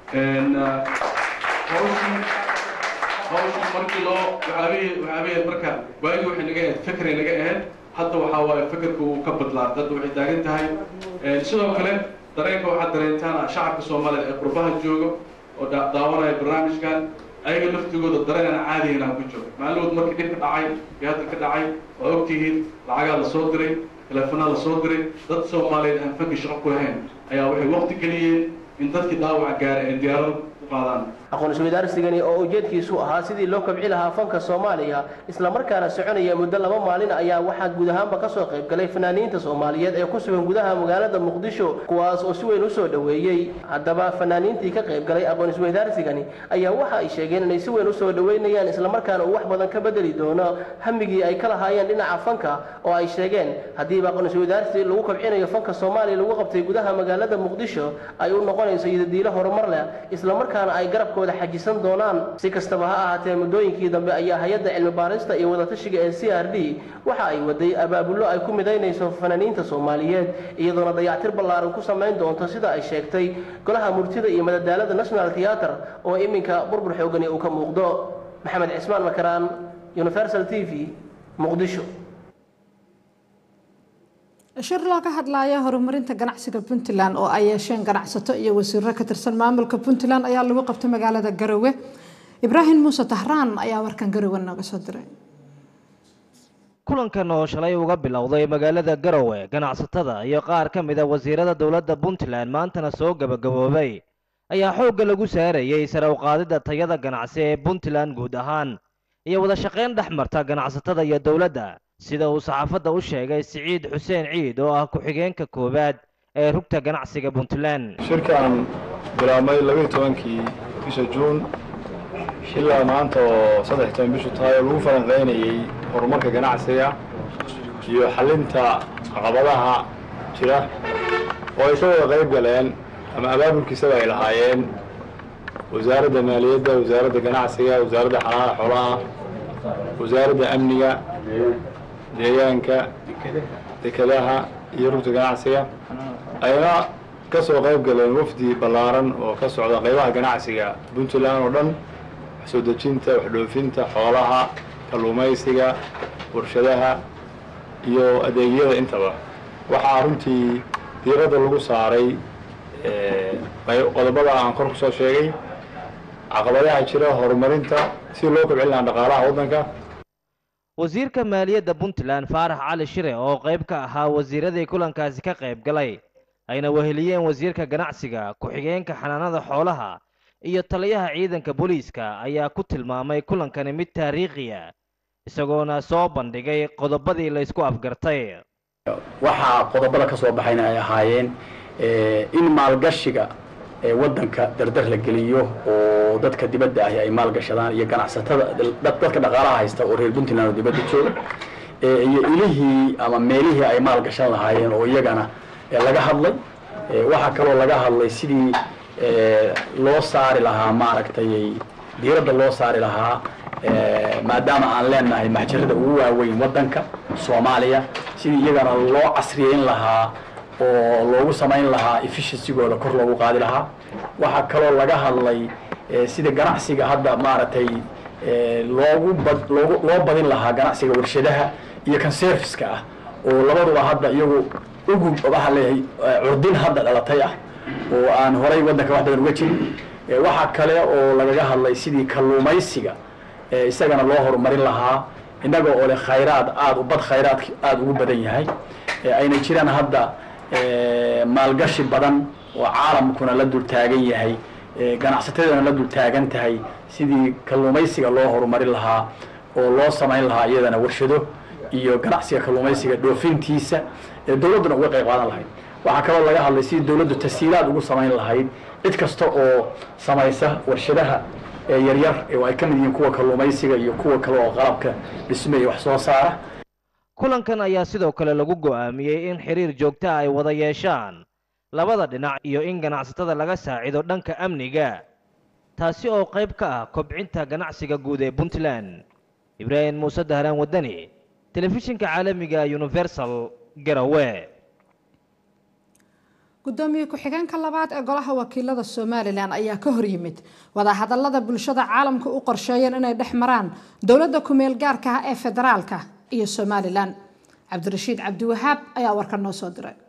hawshii hawshii markii loo waxaabihii waxaabihii marka waagii waxay naga ahayd fikray naga ahayd hadda waxaa waaye fikirka uu ka badlaa hadda waxay taagan tahay sidoo kale dareenka waxaad dareentaan shacabka soomaaliyeed ee qurbaha jooga oo daawanaya barnaamijkan ayaga laftigooda dareen aan caadihin aan ku jiro maalmood markii dhib ka dhacay iyo hadda ka dhacay waa ogtihiin lacagaa la soo diray teleefonaa la soo diray dad soomaaliyeed aan fanki shaqo ku lahayn ayaa waxay waqti geliyeen in dadkii dhaawaca gaara ay diyaarada u qaadaan aqoon isweydaarsigani oo ujeedkiisu ahaa sidii loo kobci lahaa fanka soomaaliya islamarkaana soconaya muddo laba maalin ayaa waxaa guud ahaanba kasoo qayb galay fanaaniinta soomaaliyeed ee ku sugan gudaha magaalada muqdisho kuwaas oo si weyn usoo dhoweeyey haddaba fanaaniintii ka qayb galay aqoon isweydaarsigani ayaa waxa ay sheegeen inay si weyn usoo dhoweynayaan islamarkaana uu wax badan ka bedeli doono hamigii ay ka lahaayeen dhinaca fanka oo ay sheegeen haddiiba aqoon isweydaarsi lagu kobcinayo fanka soomaaliya lagu qabtay gudaha magaalada muqdisho ay u noqonayso iyodadiilo horumar leh islamarkaana ay garab xajisan doonaan si kastaba ha ahaatee muddooyinkii dambe ayaa hay-adda cilmi baarista iyo wadatashiga ee c r d waxa ay waday abaabullo ay ku midaynayso fanaaniinta soomaaliyeed iyadoona dayactir ballaaran ku samayn doonto sida ay sheegtay golaha murtida iyo madadaalada national theater oo iminka burbur xoogani uu ka muuqdo maxamed cismaan makaraan universal t v muqdisho shir looga hadlaya horumarinta ganacsiga puntland oo ay yeesheen ganacsato iyo wasiiro ka tirsan maamulka puntland ayaa lagu qabtay magaalada garowe ibraahim muuse tahraan ayaa warkan garowe nooga soo diray kulankan oo shalay uga bilowday magaalada garowe ganacsatada iyo qaar ka mid a wasiirada dowladda puntland maantana soo gabagaboobay ayaa xoogga lagu saarayay sare uqaadidda tayada ganacsi ee puntland guud ahaan iyo wada shaqayn dhex marta ganacsatada iyo dowladda sida uu saxaafadda u sheegay siciid xuseen ciid oo ah ku-xigeenka koowaad ee rugta ganacsiga puntland shirkan bilaabmay labaiyo tobankii bisha juun ilaa maanta oo saddex toban bishu tahay oo lagu falanqaynayey horumarka ganacsiga iyo xalinta caqabadaha jira oo ay ka wada qayb galeen ama abaabulkiisaba ay lahaayeen wasaaradda maaliyadda wasaaradda ganacsiga wasaaradda xanaana xoolaha wasaaradda amniga deegaanka dekedaha iyo rugta ganacsiga ayna ka soo qayb galeen wafdi ballaaran oo ka socda qaybaha ganacsiga puntland oo dhan wax soo dejinta wax dhoofinta xoolaha kalluumaysiga warshadaha iyo adeegyada intaba waxaa runtii diiradda lagu saaray qodobada aan kor kusoo sheegay caqabadaha jira horumarinta si loo kobcin lahaa dhaqaalaha waddanka wasiirka maaliyadda puntland faarax cali shire oo qayb ka ahaa wasiiradii kulankaasi ka qayb galay ayna weheliyeen wasiirka ganacsiga ku-xigeenka xanaanada xoolaha iyo taliyaha ciidanka booliiska ayaa ku tilmaamay kulankani mid taariikhiya isagoona soo bandhigay qodobadii la isku afgartay waxaa qodobada ka soo baxayna ay ahaayeen in maalgashiga waddanka dardar la geliyo oo dadka dibadda ahi ay maalgashadaan iyo ganacsatada dadka dhaqaalaha haysta oo reer puntland oo dibadda jooga iyo ilihii ama meelihii ay maalgashan lahaayeen oo iyagana laga hadlay waxaa kaloo laga hadlay sidii loo saari lahaa maaragtay diiradda loo saari lahaa maadaama aan leenahay maxjarada ugu waaweyn waddanka soomaaliya sidii iyagana loo casriyeyn lahaa oo loogu samayn lahaa efficiency-gooda kor loogu qaadi lahaa waxaa kaloo laga hadlay sida ganacsiga hadda maaragtay loogu bad loogu loo badin lahaa ganacsiga warshadaha iyo kan serviceka ah oo labaduba hadda iyagu ugu waxaa leeyahay curdin hadda dhalatay ah oo aan horay waddanka wax badan uga jirin waxaa kale oo lagaga hadlay sidii kalluumaysiga isagana loo horumarin lahaa innaga oo leh khayraad aada bad khayraadka aada ugu badan yahay ayna jiraan hadda maalgashi badan oo caalamkuna la dul taagan yahay ganacsatadana la dul taagan tahay sidii kalluumaysiga loo horumarin lahaa oo loo samayn lahaa iyadana warshado iyo ganacsiga kalluumaysiga dhoofintiisa dowladduna uga qayb qaadan lahayd waxaa kaloo laga hadlay sidii dowladdu tashiilaad ugu samayn lahayd cid kasta oo samaysa warshadaha yaryar oo ay ka mid yihiin kuwa kalluumaysiga iyo kuwa kale oo qalabka dhisme iyo wax soo saara kulankan ayaa sidoo kale lagu go'aamiyey in xiriir joogta ay wada yeeshaan labada dhinac iyo in ganacsatada laga saacido dhanka amniga taasi oo qayb ka ah kobcinta ganacsiga guud ee puntland ibraahim muuse dahlaan waddani telefishinka caalamiga universal garowe gudoomiye ku-xigeenka labaad ee golaha wakiilada somalilan ayaa ka horyimid wadahadalada bulshada caalamka u qorsheeyeen inay dhex maraan dowladda kumeel gaarka ah ee federaalka iyo somalilan cabdirashiid cabdiwahaab ayaa warka noo soo diray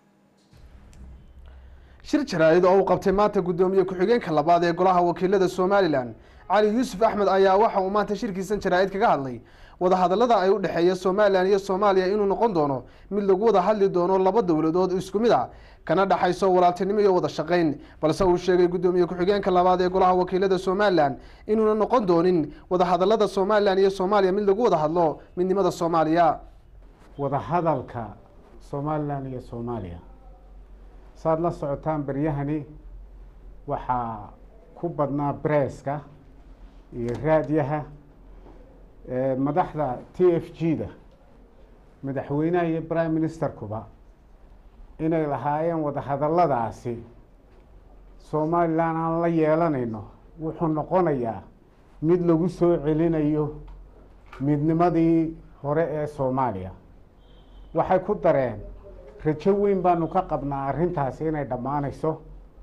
shir jaraa'id oo uu qabtay maanta guddoomiye ku-xigeenka labaad ee golaha wakiilada somalilan cali yuusuf axmed ayaa waxa uu maanta shirkiisan jaraa'id kaga hadlay wadahadalada ay u dhexeeya somalilan iyo soomaaliya inuu noqon doono mid lagu wada hadli doono laba dowladood isku mid a kana dhexayso walaaltinimo iyo wada shaqayn balse uu sheegay guddoomiye ku-xigeenka labaad ee golaha wakiilada somalilan inuuna noqon doonin wadahadalada somalilan iyo soomaaliya mid lagu wada hadlo midnimada soomaaliya wadahadalka somalilan iyo soomaaliya saad la socotaan beryahani waxaa ku badnaa bresska iyo raadyaha madaxda t f g da madaxweynaha iyo prime ministerkuba inay lahaayeen wadahadaladaasi somalilan aan la yeelanayno wuxuu noqonayaa mid lagu soo celinayo midnimadii hore ee soomaaliya waxay ku dareen rajo weyn baanu ka qabnaa arrintaasi inay dhammaanayso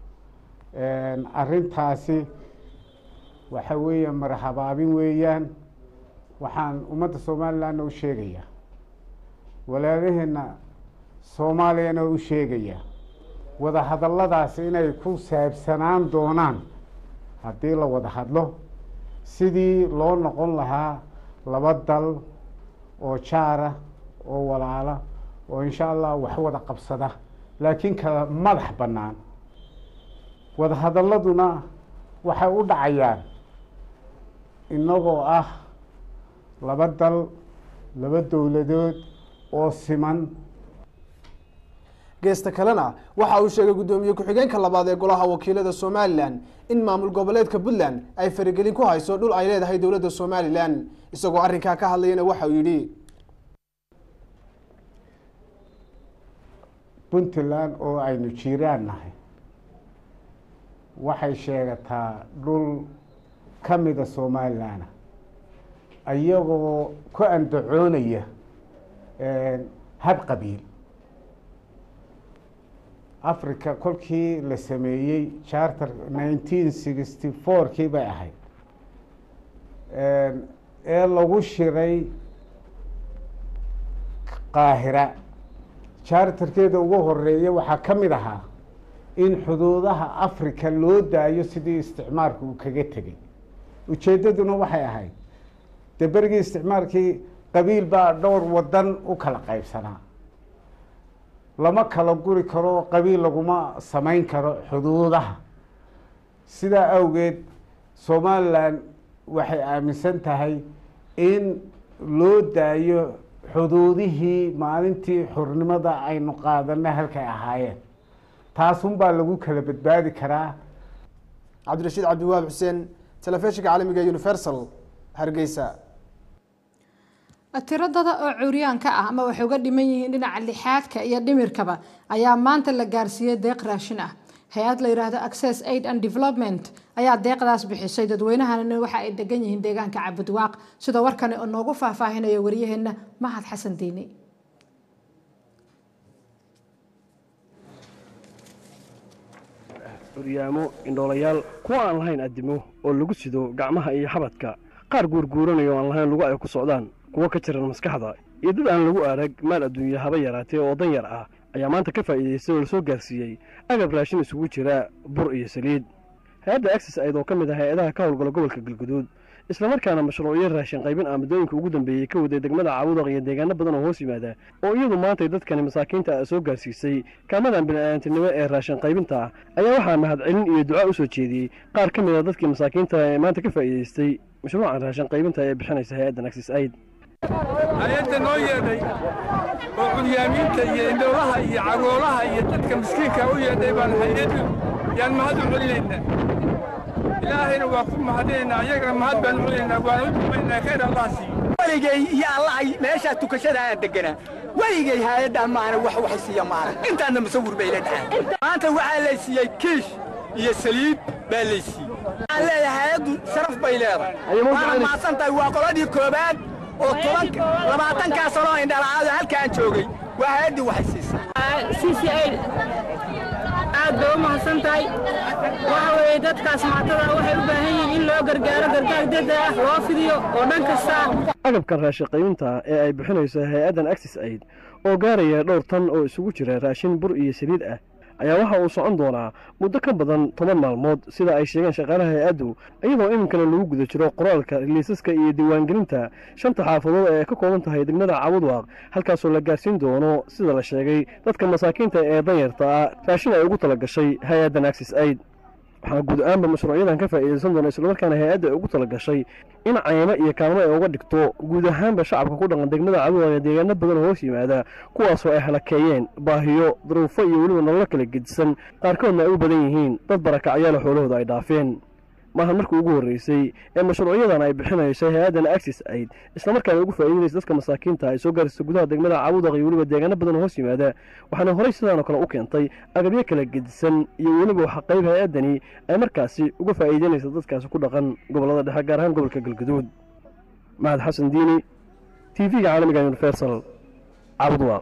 arrintaasi waxa weeye marhabaabin weeyaan waxaan ummadda somalilandna u sheegayaa walaalaheenna soomaaliyana u sheegayaa wadahadalladaasi inay ku saabsanaan doonaan haddii la wada hadlo sidii loo noqon lahaa laba dal oo jaara oo walaala oo insha allah wax wada qabsada laakiin kala madax bannaan wadahadalladuna waxay u dhacayaan innagoo ah laba dal laba dowladood oo siman geesta kalena waxa uu sheegay guddoomiye ku-xigeenka labaad ee golaha wakiilada somalilan in maamul goboleedka puntland ay faragelin ku hayso dhul ay leedahay dowladda somalilan isagoo arrinkaa ka hadlayana waxa uu yidhi puntland oo aynu jiiraan nahay waxay sheegataa dhul ka mida somalilana iyagoo ku andacoonaya hab qabiil africa kolkii la sameeyey charter nineteen sixty four kii bay ahayd ee lagu shiray qaahira charterkeeda ugu horeeya waxaa ka mid ahaa in xuduudaha africa loo daayo sidii isticmaalku uu kaga tegay ujeeddaduna waxay ahayd dee berigii isticmaalkii qabiil baa dhowr wadan u kala qaybsanaa lama kala guri karo qabiil laguma samayn karo xuduudaha sidaa awgeed somalilan waxay aaminsan tahay in loo daayo xuduudihii maalintii xurnimada aynu qaadanay halkay ahaayeen taasunbaa lagu kala badbaadi karaa cabdirashiid cabdiwaab xuseen telefishinka caalamiga universal hargeysa tiradada oo curyaanka ah ama waxay uga dhiman yihiin dhinaca lixaadka iyo dhimirkaba ayaa maanta la gaarsiiyey deeq raashin ah hay-ad la yidhaahdo access aid and development ayaa deeqdaas bixisay dadweynahanina waxa ay degan yihiin deegaanka cabudwaaq sida warkani oo noogu faahfaahinaya waryaheena mahad xasan diini curyaamo indhoolayaal kuwa aan lahayn addimo oo lagu sido gacmaha iyo xabadka qaar guurguuranayo aan lahayn lugu ay ku socdaan kuwo ka jiran maskaxda iyo dad aan lagu arag maal adduunya haba yaraatee oo dan yar ah ayaa maanta ka faa'iidaystay oo la soo gaarsiiyey agab raashin isugu jira bur iyo saliid hay-adda axis ayd oo ka mid ah hay-adaha ka howlgala gobolka galguduud islamarkaana mashruucyo raashin qaybin ah muddooyinka ugu dambeeyey ka waday degmada caawudaq iyo deegaano badan oo hoos yimaada oo iyadu maantay dadkani masaakiinta ah soo gaarsiisay kaamadan bini'aadantinimo ee raashin qaybinta ah ayaa waxaa mahadcelin iyo duca u soo jeediyey qaar ka mid a dadkii masaakiinta ee maanta ka faa'iidaystay mashruucan raashin qaybinta ee bixinaysa hay-addan axis aid hay-adda noo yeedhay oo cunyaamiinta iyo indhoolaha iyo cagoolaha iyo dadka miskiinka u yeedhay baan hay-addu yaan mahad u celinaynaa ilaahayna waa ku mahadinaynaa ayagana mahad baan u celinaynaa waan u dumaynaa khayr allah siiyo weligay iyo allahay meeshaa tukashada aan deganaa weligay hay-addaa maana wax wax siiya maana intaadna musawir bay la dhacan maanta waxaa lay siiyey kiish iyo saliid baa lay siiyey waxaan leeyahay hay-addu sharaf bay leedahay waana mahadsan tahay waa qoladii koobaad oo toban labaatankaa sanoo indhala'aado halkaan joogay waa hay-addii waxay siisay aad bay u mahadsan tahay waxa weeye dadkaas maatada waxay u baahan yihiin in loo gargaaro gargaar degdeg ah loo fidiyo oo dhan kasta agabkan raashin qaybinta ee ay bixinayso hay-addan axis aid oo gaaraya dhowr tan oo isugu jira raashin bur iyo saliid ah ayaa waxa uu socon doonaa muddo ka badan toban maalmood sida ay sheegeen shaqaalaha hay-addu iyadoo iminkana lagu guda jiro qoraalka liisaska iyo diiwaangelinta shanta xaafadood ee ka kooban tahay degmada caawudwaaq halkaasoo la gaarsiin doono sida la sheegay dadka masaakiinta ee danyarta ah raashin ay ugu tala gashay hay-addan axis aid waxaana guud ahaanba mashruucyadan ka faa'iidaysan doona islamarkaana hay-adda ay ugu tala gashay in caymo iyo kaalmo ay uga dhigto guud ahaanba shacabka ku dhaqan degmada caawudwaaq ee deegaano badan oo hoos yimaada kuwaasoo ay halakeeyeen baahiyo duruufo iyo weliba nololo kala gedisan qaarkoodna ay u badan yihiin dad barakacyaala xoolahooda ay dhaafeen maahan markii ugu horreysay ee mashruucyadan ay bixinayso hay-addan axis aid islamarkaana ugu faa'iidinaysa dadka masaakiinta ay soo gaarsiisa gudaha degmada caawudaq iyo weliba deegaano badan oo hoos yimaada waxaana horey sidaanoo kale u keentay agabyo kala gedisan iyo weliba waxa qayb hay-addani ay markaasi uga faa'iideynaysa dadkaasi ku dhaqan gobollada dhexe gaar ahaan gobolka galgaduud mahad xasan diini t v-ga caalamiga universal caawudwaaq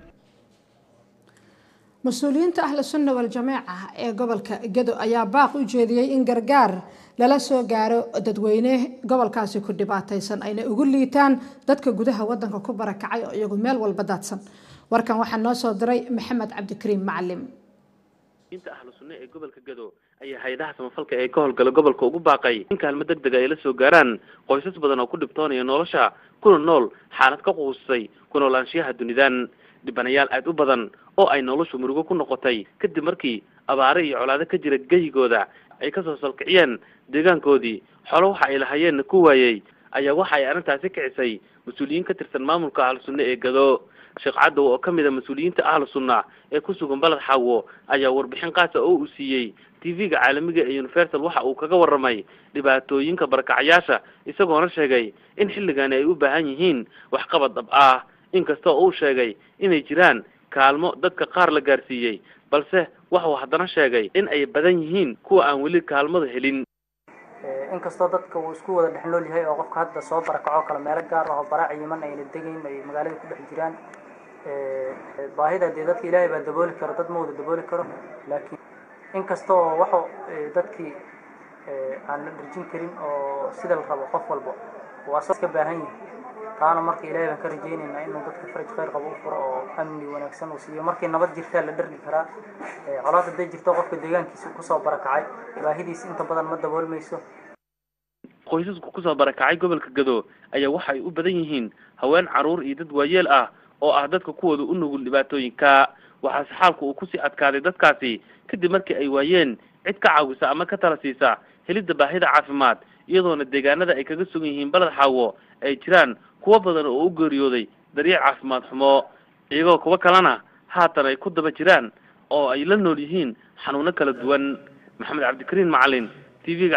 mas-uuliyiinta ahlu sunna wal-jamaaca ee gobolka gedo ayaa baaq u jeediyey in gargaar lala soo gaaro dadweyne gobolkaasi ku dhibaataysan ayna ugu liitaan dadka gudaha wadanka ku barakacay oo iyagu meel walba daadsan warkan waxaa noo soo diray maxamed cabdikariim macalim inta ahlu sunna ee gobolka gedo ayaa hay-adaha samafalka ee ka howlgala gobolka ugu baaqay in kaalmo deg deg ay la soo gaaraan qoysas badan oo ku dhibtoonaya nolosha kuna nool xaalad ka quusay ku noolaanshiyaha dunidan dhibanayaal aada u badan oo ay noloshu murugo ku noqotay kadib markii abaare iyo colaado ka jira geyigooda ay kasoo salkiciyeen deegaankoodii xolo waxa ay lahayeenna ku waayey ayaa waxa ay arrintaasi kicisay mas-uuliyiin ka tirsan maamulka ahlu sunna ee gado sheekh cadow oo ka mid a mas-uuliyiinta ahlu sunna ee ku sugan baled xaawo ayaa warbixin qaasa oo uu siiyey t v-ga caalamiga ee universal waxa uu kaga warramay dhibaatooyinka barakacayaasha isagoona sheegay in xilligani ay u baahan yihiin waxqabad dhab ah inkastoo uu sheegay inay jiraan kaalmo dadka qaar la gaarsiiyey balse waxuu haddana sheegay in ay badan yihiin kuwa aan weli kaalmada helin inkastoo dadka uu isku wada dhex nool yahay oo qofka hadda soo barakacoo kale meelo gaar ah oo baraac yiman ayna degayn ay magaalada ku dhex jiraan baahida dee dadka ilaahay baa dabooli karo dad ma wada dabooli karo laakiin inkastoo waxu dadkii aan la dharjin karin oo sida la rabo qof walba waa soo iska baahan yihin taana marka ilaahay baan ka rajaynaynaa inuu dadka faraj khayr qabo u furo oo amni wanaagsan uu siiyo markii nabad jirtaa la dhargi karaa colaad hadday jirto qofka deegaankiisa kusoo barakacay baahidiisa inta badan ma daboolmayso qoysasku kusoo barakacay gobolka gado ayaa waxa ay u badan yihiin haween carruur iyo dad waayeel ah oo ah dadka kuwooda u nugul dhibaatooyinka waxaase xaalku uu kusii adkaaday dadkaasi kadib markii ay waayeen cid ka caawisa ama ka tala siisa helidda baahida caafimaad iyadoona deegaanada ay kaga sugan yihiin baled xaawo ay jiraan kuwo badan oo u geeriyooday daryeel caafimaad xumo iyagoo kuwo kalena haatan ay ku daba jiraan oo ay la nool yihiin xanuuno kala duwan maxamed cabdikariin macalin t v-ga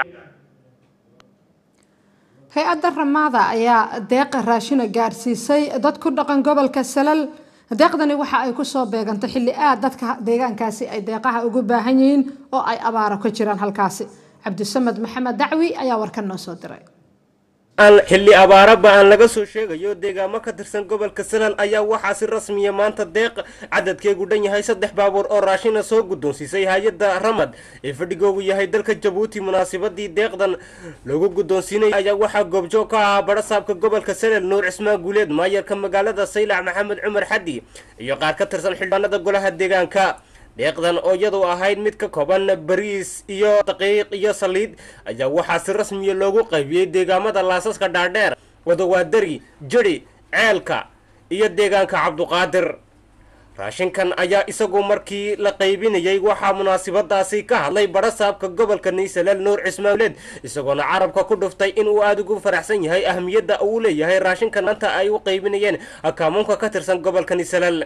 hay-adda ramaada ayaa deeqa raashina gaarsiisay dad ku dhaqan gobolka salal deeqdani waxa ay kusoo beegantay xilli aad dadka deegaankaasi ay deeqaha ugu baahan yihiin oo ay abaaro ka jiraan halkaasi cabdisamed maxamed dacwi ayaa warkan noo soo diray xilli abaaraba aan laga soo sheegayo deegaamo ka tirsan gobolka salal ayaa waxaa si rasmiya maanta deeq cadadkeegu dhan yahay saddex baabuur oo raashina soo guddoonsiisay hay-adda ramad ee fadhigoogu yahay dalka jabuuti munaasabadii deeqdan lagu guddoonsiinay ayaa waxaa goobjoog ka ahaa barasaabka gobolka salal nuur cismaan guuleed maayarka magaalada saylac maxamed cumar xaddi iyo qaar ka tirsan xildhibaanada golaha deegaanka deeqdan oo iyadu ahayd mid ka kooban bariis iyo daqiiq iyo saliid ayaa waxaa si rasmiya loogu qaybiyey deegaamada laasaska dhaadheer wadawaadari jiri ceelka iyo deegaanka cabduqaadir raashinkan ayaa isagu markii la qaybinayay waxaa munaasabadaasi ka hadlay barasaabka gobolka naysalal nuur cismaanuleed isagoona carabka ku dhuftay inuu aada ugu faraxsan yahay ahmiyadda uu leeyahay raashinkan maanta ay u qaybinayeen akaamuunka ka tirsan gobolka naysalal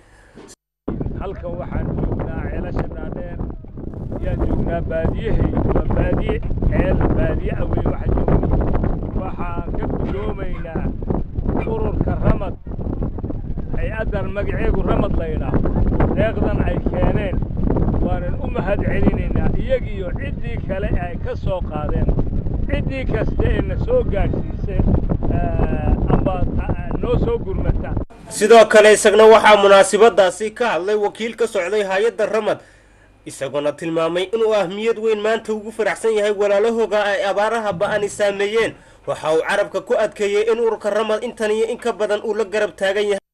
halkan waxaan joognaa ceelasha dhaadheer ayaan joognaa baadiyahay waa baadiye ceel baadiye awey waxa joogna waxaan ka gudoomaynaa ururka ramad hay-addan magaceegu ramad laydhaah deeqdan ay keeneen waanan u mahad celinaynaa iyagiiyo ciddii kale ay ka soo qaadeen ciddii kasta ee na soo gaadhsiisay amba noo soo gurmata sidoo kale isagna waxaa munaasabadaasi ka hadlay wakiil ka socday hay-adda ramad isagoona tilmaamay inuu ahmiyad weyn maanta ugu faraxsan yahay walaalahooga ay abaaraha ba-ani saameeyeen waxa uu carabka ku adkeeyey in ururka ramad intan iyo in ka badan uu la garab taagan yahay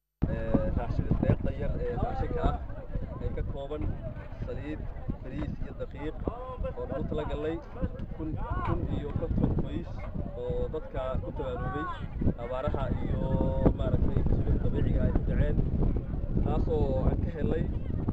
deeqda yar ee raashinka ah ee ka kooban saliid bariis iyo daqiiq oo lagu talagalay kun kun iyo konton qoys oo dadka ku tabaaloobay abaaraha iyo maaragtay masiibada dabiiciga ay ku dhaceen taasoo aan ka helay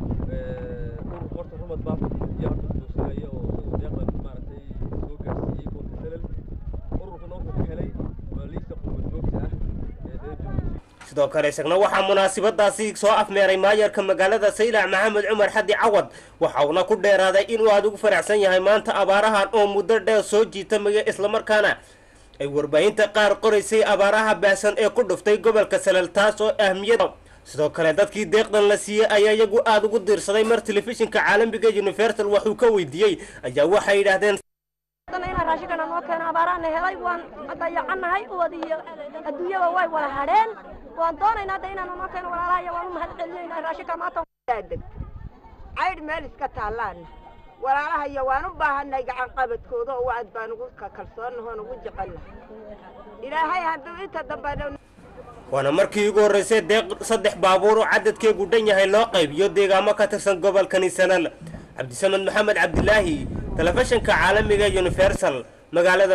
urur horta rumad baa iyo horta gudoosanaya oo isagoo deeqdan maaragtay soo gaarsiiyey gobolka salal ururkuna wuxuu ka helay maaliista qurba joogta ah ee reer jabuuti sidoo kale isagna waxaa munaasabadaasi soo afmeeray maayarka magaalada saylac maxamed cumar xaddi cawad waxa uuna ku dheeraaday inuu aada ugu faraxsan yahay maanta abaarahan oo muddo dheer soo jiitamaya islamarkaana ay warbaahinta qaar qoraysay abaaraha baahsan ee ku dhuftay gobolka salal taas oo ahmiyada sidoo kale dadkii deeqdan la siiyey ayaa iyagu aada ugu diirsaday mar telefishinka caalamiga universal waxuu ka weydiiyey ayaa waxay yidhaahdeen inaan raashinkana noo keeno abaaraana helay waan dayacannahay uwad iyo adduunyaba way wada hadheen waan doonaynaa hadda inaanu noo keeno walaalaha iyo waan u mahad celinaynaa raashinka maanta caydh meel iska taallaana walaalaha iyo waan u baahannahay gacan qabadkooda oo aad baan ugu kalsoonnahoon ugu jecelnahay ilaahay hadduu inta dambe waana markii ugu horreysay deeq saddex baabuur oo cadadkeegu dhan yahay loo qaybiyo deegaamo ka tirsan gobolkani salal cabdisamed maxamed cabdilaahi telefishinka caalamiga universal magaalada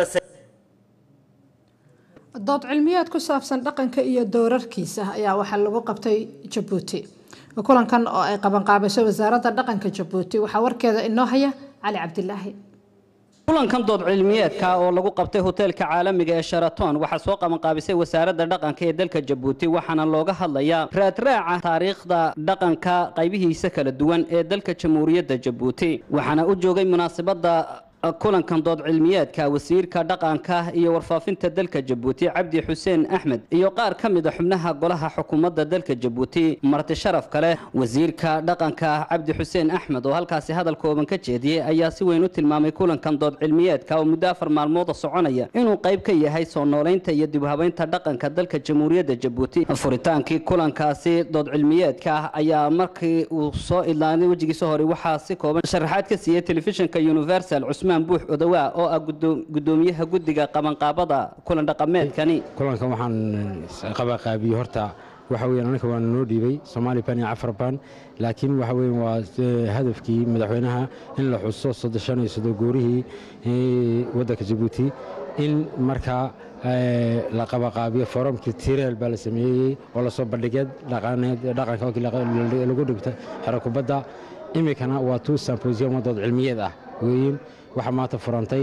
dood cilmiyeed ku saabsan dhaqanka iyo doorarkiisa ayaa waxaa lagu qabtay jabuuti kulankan oo ay qabanqaabisay wasaaradda dhaqanka jabuuti waxaa warkeeda inoo haya cali cabdilaahi kulankan dood cilmiyeedka oo lagu qabtay hoteelka caalamiga ee sharaton waxaa soo qabanqaabisay wasaaradda dhaqanka ee dalka jabuuti waxaana looga hadlayaa raadraaca taariikhda dhaqanka qaybihiisa kala duwan ee dalka jamhuuriyadda jabuuti waxaana u joogay munaasabadda kulankan dood cilmiyeedka wasiirka dhaqanka iyo warfaafinta dalka jabuuti cabdi xuseen axmed iyo qaar ka mid a xubnaha golaha xukuumadda dalka jabuuti marti sharaf kale wasiirka dhaqanka cabdi xuseen axmed oo halkaasi hadal kooban ka jeediyey ayaa si weyn u tilmaamay kulankan dood cilmiyeedka oo muddo afar maalmooda soconaya inuu qayb ka yahay soo noolaynta iyo dibhabaynta dhaqanka dalka jamhuuriyadda jabuuti furitaankii kulankaasi dood cilmiyeedka ayaa markii uu soo idlaaday wejigiisa hore waxaa si kooban sharaxaad ka siiyey telefishinka universal cusmaan buux odawaa oo ah gudoomiyaha guddiga qabanqaabada kulan dhaqameedkani kulankan waxaan qabanqaabiyey horta waxa weeyaan aniga waana noo dhiibay soomaali ban iyo cafar ban laakiin waxa weeyaan waa hadafkii madaxweynaha in la xuso soddon iyo soddon goorihii waddanka jabuuti in markaa la qabanqaabiyo forumkii tireel baa la sameeyey oo lasoo bandhigay dhaqaneed dhaqanka markii lagu dhigta xero kubadda iminkana waa two symposium wadood cilmiyeed ah weeyin waxaa maanta furantay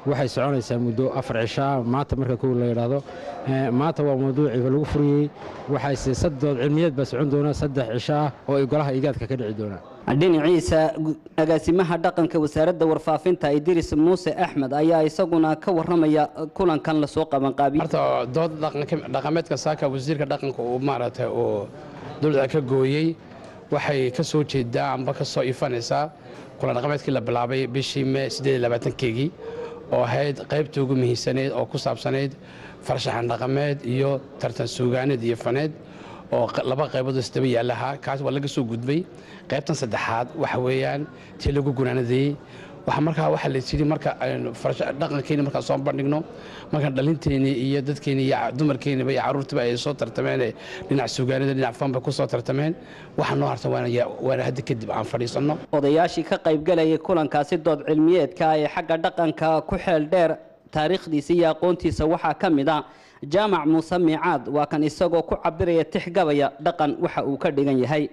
waxay soconaysaa muddo afar cishaa maanta marka kow la yidhaahdo maanta waa mawduuciiba lagu furiyey waxayse saddood cilmiyeed baa socon doona saddex cisho ah oo ay golaha igaadka ka dhici doonaan dhinaciisa agaasimaha dhaqanka wasaaradda warfaafinta idris muuse axmed ayaa isaguna ka waramaya kulankan lasoo qabanqaabiye horta dood dhaqameedka saaka wasiirka dhaqanka uu maaragtay uu dowladda ka gooyey waxay ka soo jeedaa amba ka soo ifanaysaa kulan dhaqameedkii la bilaabay bishii mee siddeed iyo labaatankeygii oo ahayd qaybtii ugu muhiimsaneyd oo ku saabsanayd farshaxan dhaqameed iyo tartan suugaaneed iyo faneed oo laba qaybood isdaba yaalahaa kaas waa laga soo gudbay qaybtan saddexaad waxa weeyaan tii lagu gunaanadayey waxa markaa waxaa la yidhi marka aynu dhaqankeeni markaan soo bandhigno markaan dhalinteeni iyo dadkeeni iyo dumarkeeniba iyo carruurtiba ay soo tartameen dhinac suugaanida dhinac fanba ku soo tartameen waxa noo harta waana hadda kadib aan fadhiisanno odayaashii ka qaybgalayay kulankaasi dood cilmiyeedka ee xagga dhaqanka ku xeel dheer taariikhdiisa iyo aqoontiisa waxaa ka mid a jaamac muuse miicaad waa kan isagoo ku cabiraya tixgabaya dhaqan waxa uu ka dhigan yahay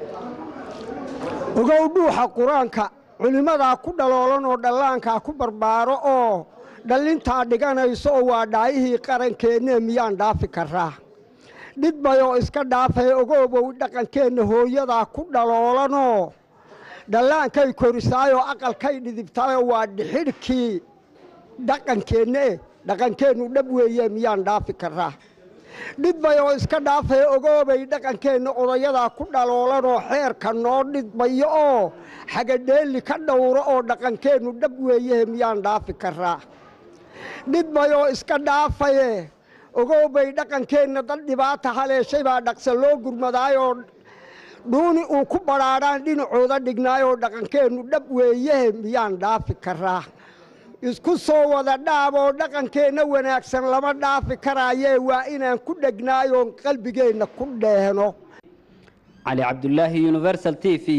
ogow dhuuxa qur-aanka culimmadaa ku dhaloolan oo dhallaankaa ku barbaaro oo dhallintaa dhiganayso oo waa dhaayihii qarankeenne miyaan dhaafi karaa dhidbayoo iska dhaafay ogoobow dhaqankeenna hooyadaa ku dhaloolanoo dhallaankay korisaayoo aqalkay dhidibtayoo waa dhixidhkii dhaqankeenne dhaqankeennu dhab weeye miyaan dhaafi karaa dhidbayoo iska dhaafay ogoobay dhaqankeenna odayadaa ku dhaloolanoo xeerka noo dhidbayo oo xagadheelli ka dhowro oo dhaqankeennu dhab weeyehe miyaan dhaafi karaa dhidbayoo iska dhaafaye ogoobay dhaqankeenna dad dhibaata haleeshay baa dhaqsa loo gurmadaayoo dhuuni uu ku badhaadhaan dhinacooda dhignaayoo dhaqankeennu dhab weeyehe miyaan dhaafi karaa isku soo wada dhaaboo dhaqankeenna wanaagsan lama dhaafi karaayee waa inaan ku dhegnaayoon qalbigeenna ku dheehno cali cabdulaahi universal t v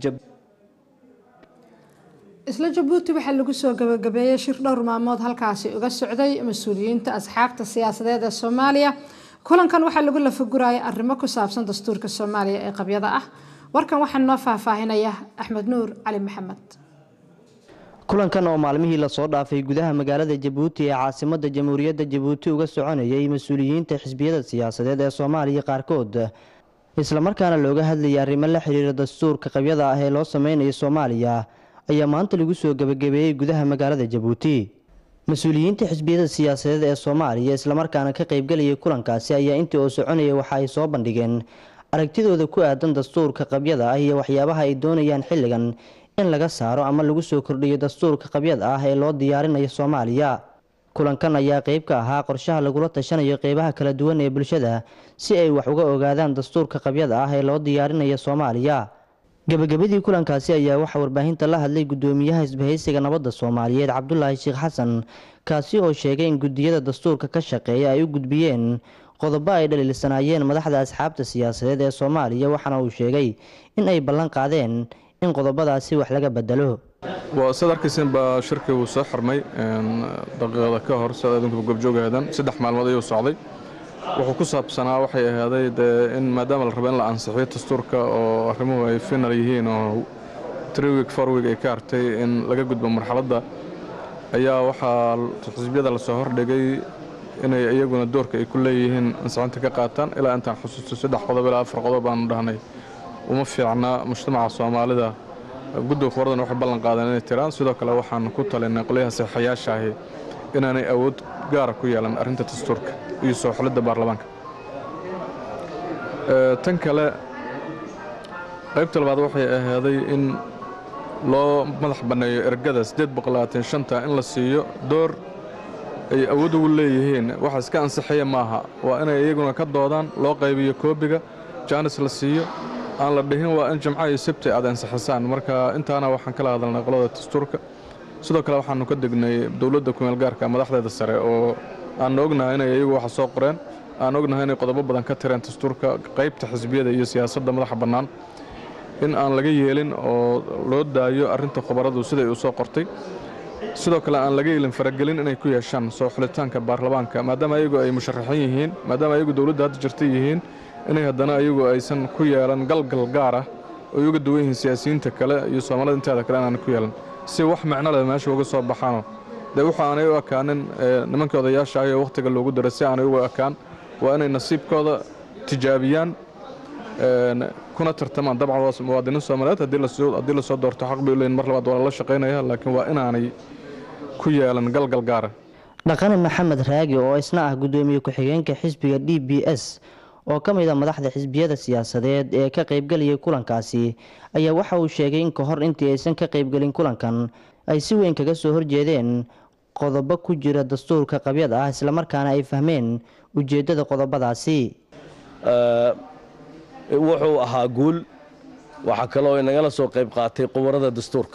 isla jabuuti waxaa lagu soo gabagabeeyey shir dhowr maalmood halkaasi uga socday mas-uuliyiinta asxaabta siyaasadeed ee soomaaliya kulankan waxaa lagu lafaguraya arrimo ku saabsan dastuurka soomaaliya ee qabyada ah warkan waxaa noo faahfaahinaya axmed nuur cali maxamed kulankan oo maalmihii lasoo dhaafay gudaha magaalada jabuuti ee caasimada jamhuuriyadda jabuuti uga soconayay mas-uuliyiinta xisbiyada siyaasadeed ee soomaaliya qaarkood islamarkaana looga hadlayay arrimo la xiriira dastuurka qabyada ah ee loo sameynayo soomaaliya ayaa maanta lagu soo gebagabeeyey gudaha magaalada jabuuti mas-uuliyiinta xisbiyada siyaasadeed ee soomaaliya islamarkaana ka qaybgalayay kulankaasi ayaa intii oo soconaya waxa ay soo bandhigeen aragtidooda ku aadan dastuurka qabyada ah iyo waxyaabaha ay doonayaan xilligan in laga saaro ama lagu soo kordhiyo dastuurka qabyada ah ee loo diyaarinayo soomaaliya kulankan ayaa qeyb ka ahaa qorshaha lagula tashanayo qeybaha kala duwan ee bulshada si ay wax uga ogaadaan dastuurka qabyada ah ee loo diyaarinayo soomaaliya gebagabadii kulankaasi ayaa waxaa warbaahinta la hadlay gudoomiyaha isbahaysiga nabadda soomaaliyeed cabdulaahi sheekh xasan kaasi oo sheegay in gudiyada dastuurka ka shaqeeya ay u gudbiyeen qodobo ay dhaliilsanaayeen madaxda asxaabta siyaasadeed ee soomaaliya waxaana uu sheegay in ay ballan qaadeen in qodobadaasi wax laga bedelo waa sad arkaysan baa shirkii uu soo xirmay daqiiqada ka hor sida idinkuba gobjoogahadan saddex maalmood ayuu socday wuxuu ku saabsanaa waxay ahaaday dee in maadaama la rabo in la ansixiyo dastuurka oo arrimuhu ay final yihiin oo three week four week ay ka hartay in laga gudbo marxaladda ayaa waxaa xisbiyada lasoo hordhigay inay iyaguna doorka ay ku leeyihiin ansixinta ka qaataan ilaa intaan xusuusto saddex qodob ilaa afar qodob baanu dhahnay uma fiicna mujtamaca soomaalida guddiga kuwaradan waxay ballan qaadeen inay tiraan sidoo kale waxaan ku talinay qolyaha saxayaasha ahi inaanay awood gaara ku yeelan arrinta dastuurka iyo soo xulidda baarlamaanka tan kale qaybta labaad waxay ahaaday in loo madax banneeyo ergada shanta in la siiyo door ay awood ugu leeyihiin waxa iska ansixaya maaha waa inay iyaguna ka doodaan loo qaybiyo koobiga jaanis la siiyo aan la dhihin waa in jimco iyo sabti aad ansixisaan marka intaana waxaan kala hadalnay qolada dastuurka sidoo kale waxaanu ka degnay dowladda kumeelgaarka madaxdeeda sare oo aanu ognahay inay iyagu waxa soo qoreen aan ognahay inay qodobo badan ka tireen dastuurka qaybta xisbiyada iyo siyaasadda madaxa bannaan in aan laga yeelin oo loo daayo arrinta khubaradu siday u soo qortay sidoo kale aan laga yeelin faragelin inay ku yeeshaan soo xulitaanka baarlamaanka maadaama ayagu ay musharaxiin yihiin maadaama ayagu dowladda hadda jirta yihiin inay haddana ayagu aysan ku yeelan galgal gaar ah oo uga duwan yihiin siyaasiyiinta kale iyo soomaalida inteeda kale inaan ku yeelan si wax micno leh meesha uga soo baxaano dee waxa aanay u ekaanin ee, nimankii odayaasha ah ee wakhtiga loogu daray si aanay ugu ekaan waa inay nasiibkooda tijaabiyaan een, kuna tartamaan dabcan waa muwaadiniin soomaaliyeed haddii lasoo haddii lasoo doorto xaq bay u leeyihin mar labaad waa lala shaqaynaya laakiin waa inaanay ku yeelan galgal gaara dhaqane maxamed raagi oo isna ah gudoomiye ku-xigeenka xisbiga d b s oo ka mid a madaxda xisbiyada siyaasadeed ee ka qaybgalayay kulankaasi ayaa waxa uu sheegay in ka hor intii aysan ka qaybgelin kulankan ay si weyn kaga soo horjeedeen qodobo ku jira dastuurka qabyada ah islamarkaana ay fahmeen ujeeddada qodobadaasi Eh, wuxuu ahaa guul waxaa kaloo inagala soo qayb qaatay qubarada dastuurka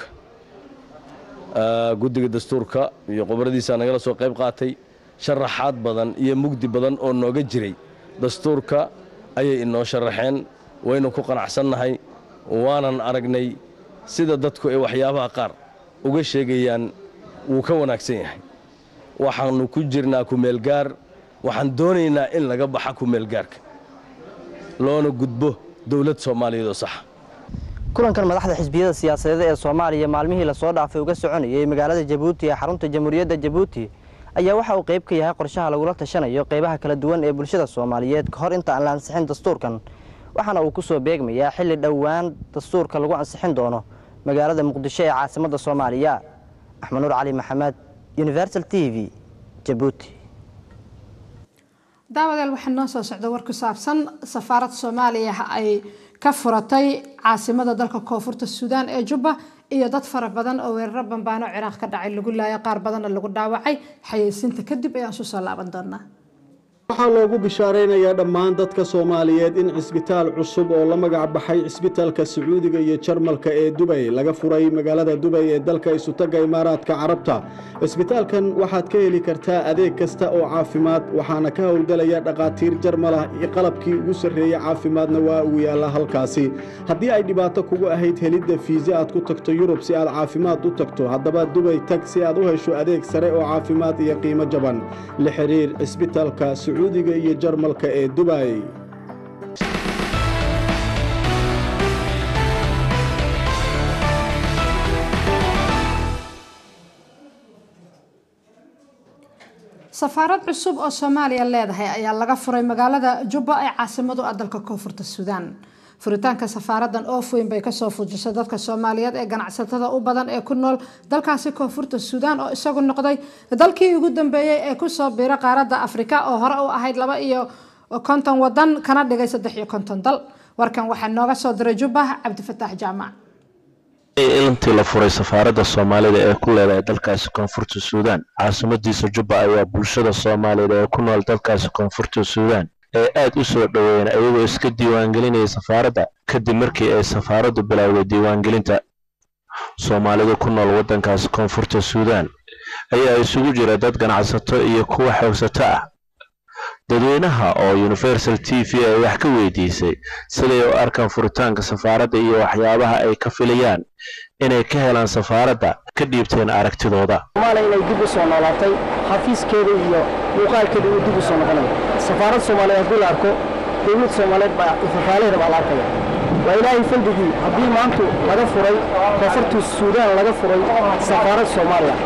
Eh, guddiga dastuurka iyo qubaradiisa nagala soo qayb qaatay sharaxaad badan iyo mugdi badan oo nooga jiray dastuurka ayay inoo sharaxeen waynu ku qanacsannahay waanan aragnay sida dadku ay waxyaabaha qaar uga sheegayaan wuu ka wanaagsan yahay waxaannu ku jirnaa kumeelgaar waxaan doonaynaa in laga baxa kumeelgaarka loona gudbo dowlad soomaaliyeed oo saxa kulankan madaxda xisbiyada siyaasadeed ee soomaaliya maalmihii lasoo dhaafay uga soconayay magaalada jabuuti ee xarunta jamhuuriyadda jabuuti ayaa waxa uu qayb ka yahay qorshaha lagula tashanayo qeybaha kala duwan ee bulshada soomaaliyeed ka hor inta aan la ansixin dastuurkan waxaana uu kusoo beegmayaa xilli dhowaan dastuurka lagu ansixin doono magaalada muqdisho ee caasimadda soomaaliya axmed nuur cali maxamed universal t v jabuuti daawadeel waxaa noo soo socda war ku saabsan safaarad soomaaliya ay ka furatay caasimada dalka koonfurta suudaan ee jubba iyo dad fara badan oo weeraro bambaano ciraaq ka dhacay lagu laayay qaar badanna lagu dhaawacay xayeysiinta kadib ayaan isu soo laaban doonaa waxaa loogu bishaaraynayaa dhammaan dadka soomaaliyeed in cisbitaal cusub oo la magac baxay cisbitaalka sacuudiga iyo jarmalka ee dubay laga furay magaalada dubay ee dalka isutaga imaaraadka carabta cisbitaalkan waxaad ka heli kartaa adeeg kasta oo caafimaad waxaana ka howlgelaya dhakhaatiir jarmal ah iyo qalabkii ugu sarreeyey caafimaadna waa uu yaallaa halkaasi haddii ay dhibaato kugu ahayd helidda fiise aad ku tagto yurub si aad caafimaad u tagto haddaba dubay tag si aad u hesho adeeg sare oo caafimaad iyo qiimo jaban la xiriir cisbitaalka sacuudiga iyo jarmalka ee dubay safaarad cusub oo soomaaliya leedahay ayaa laga furay magaalada jubba ee caasimadu ah dalka koonfurta suudaan furitaanka safaaradan oof weyn bay kasoo fujisay dadka soomaaliyeed ee ganacsatada u badan ee ku nool dalkaasi koonfurta suudaan oo isagu noqday dalkii ugu dambeeyey ee kusoo biira qaaradda afrika oo hore u ahayd laba iyo konton wadan kana dhigay saddex iyo konton dal warkan waxaa nooga soo diray jubba cabdifataax jaamac intii la furay safaaradda soomaalida ee ku leedahay dalkaasi koonfurta suudaan caasimadiisa jubba ayaa bulshada soomaaliyeed ee ku nool dalkaasi koonfurta suudaan ee aad u soo dhoweeyeen ayagoo iska diiwaangelinaya safaaradda kadib markii ay safaaraddu bilowday diiwaangelinta soomaalida ku nool waddankaasi koonfurta suudaan ayaa isugu jira dad ganacsato iyo kuwa xoogsato ah dadweynaha oo universal t v ay wax ka weydiisay siday u arkaan furitaanka safaaradda iyo waxyaabaha ay ka filayaan inay ka helaan safaaradda ka dhiibteen aragtidooda soomaaliya inay dib u soo noolaatay xafiiskeeda iyo muuqaalkeeda uu dib u soo noqonayo safaarad soomaaliyeed haddii la arko dowlad soomaaliyeed baa ifafaalaheeda baa la arkaya waa ilaahay faldigii haddii maantu laga furay koonfurta suudaan laga furay safaarad soomaaliya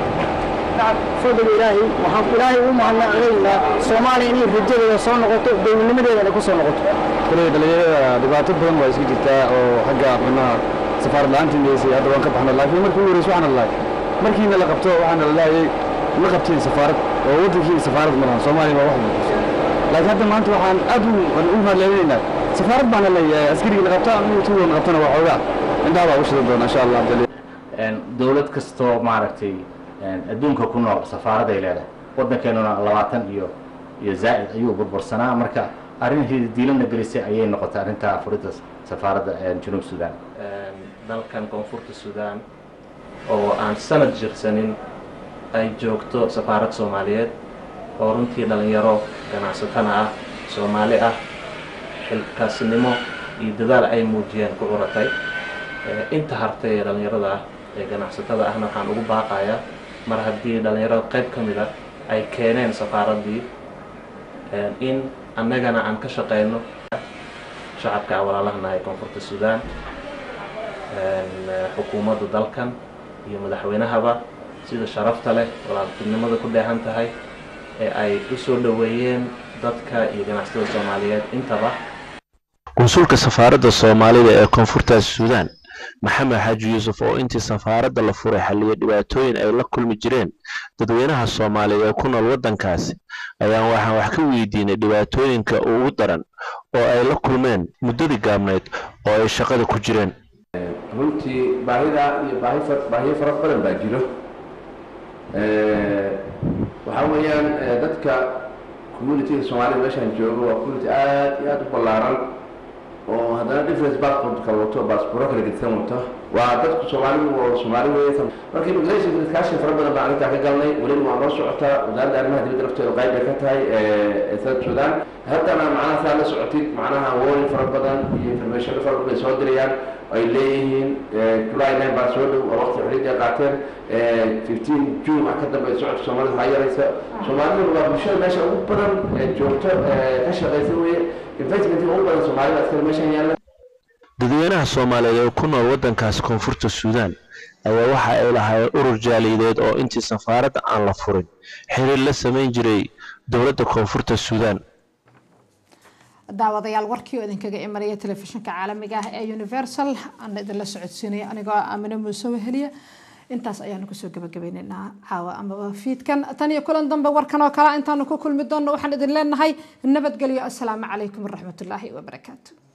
fadliga ilaahay waxaan ilaahay u mahadnaqaynaa soomaaliya inay rajadeeda soo noqoto dowladnimadeeda inay ku soo noqoto kuley dhalinyarada dhibaato badan waa iska jirtaa oo xagga macnaha safaarad la-aantii meysay hadda waan ka baxna laakiin markii ugu horeysa waxaan lahay markiina la qabto waxaana la lahayay ma qabtiin safaarad oo waddankiina safaarad ma lahan soomaaliya baa wax muuqato laakiin hadda maanta waxaan aad u u mahadcelinaynaa safaarad baana leeyahay askarigii la qabta inuu tii wadna qabtana waa xoogaa indhaha baa u shidan doona insha allah dowlad kastoo maaragtay adduunka ku nool safaaraday leedahay waddankeenuna labaatan iyo iyo zaa'id ayuu burbursanaa marka arrin diilana gelisay ayay noqotay arrinta furidda safaaradda junuub suudaan dalkan koonfurta suudaan oo aan sanad jirsanin ay joogto safaarad soomaaliyeed oo runtii dhallinyaro ganacsatana ah soomaali ah xilkaasinimo iyo dadaal ay muujiyeen ku curatay inta hartay ee dhallinyarada ah ee ganacsatada ahna waxaan ugu baaqayaa mar haddii dhallinyarada qayb ka mid a ay keeneen safaaraddii in annagana aan ka shaqayno shacabka aan walaalahanahay koonfurta suudaan xukuumadda dalkan iyo madaxweynahaba sida sharafta leh walaaltinimada ku dheehan tahay ee ay u soo dhoweeyeen dadka iyo ganacsatada soomaaliyeed intaba konsulka safaaradda soomaalida ee koonfurta suudaan maxamed xaaji yuusuf oo intii safaaradda la furay xalliya dhibaatooyin ay la kulmi jireen dadweynaha soomaaliyeed ee ku nool waddankaasi ayaan waxaan wax ka weydiinay dhibaatooyinka ugu daran oo ay la kulmeen muddadii gaabnayd oo ay shaqada ku jireen runtii baahida iyo baahi far- baahiyo fara badan baa jiro waxaa weeyaan eh, dadka communityga soomaalida meeshaan joogo waa community aad iyo aad u ballaaran oo haddana difference passport kala wato baasbooro kala gedisan wato waa dadku soomaalidu oo soomaali weeye marka immigration discussion fara badan baan arrintaa ka galnay weliba waa noo socotaa wasaaradda arrimaha dibadda lafteedu qayb bay ka tahay ee south sudan haddana macnaha saa la socotid macnaha warning fara badan iyo information fara badan bay soo dirayaan ay leeyihiin july nine baa soo dhow oo waqti xorriyadda qaateen fifteen june wax ka dambe socodka soomaalida waxaa yaraysa soomaaliduna waa bulshada meesha ugu badan ee joogto ee ka shaqaysa weye investment ugu badan soomaalida askari meeshan yaalla dadweynaha soomaaliyeed ee ku nool waddankaasi koonfurta suudaan ayaa waxa ay lahaayeen urur jaaliyadeed oo intii safaaradda aan la furin xiriir la samayn jiray dowladda koonfurta suudaan daawadayaal warkii oo idinkaga imanaya telefishinka caalamiga ah ee universal aan idinla socodsiinaya anigoo aamine muuse weheliya intaas ayaanu kusoo gabagabaynaynaa caawa amaba fiidkan tan iyo kulan dambe warkan oo kale intaanu ku kulmi doonno waxaan idin leenahay nabadgelyo assalaamu calaykum waraxmatullaahi wabarakaatu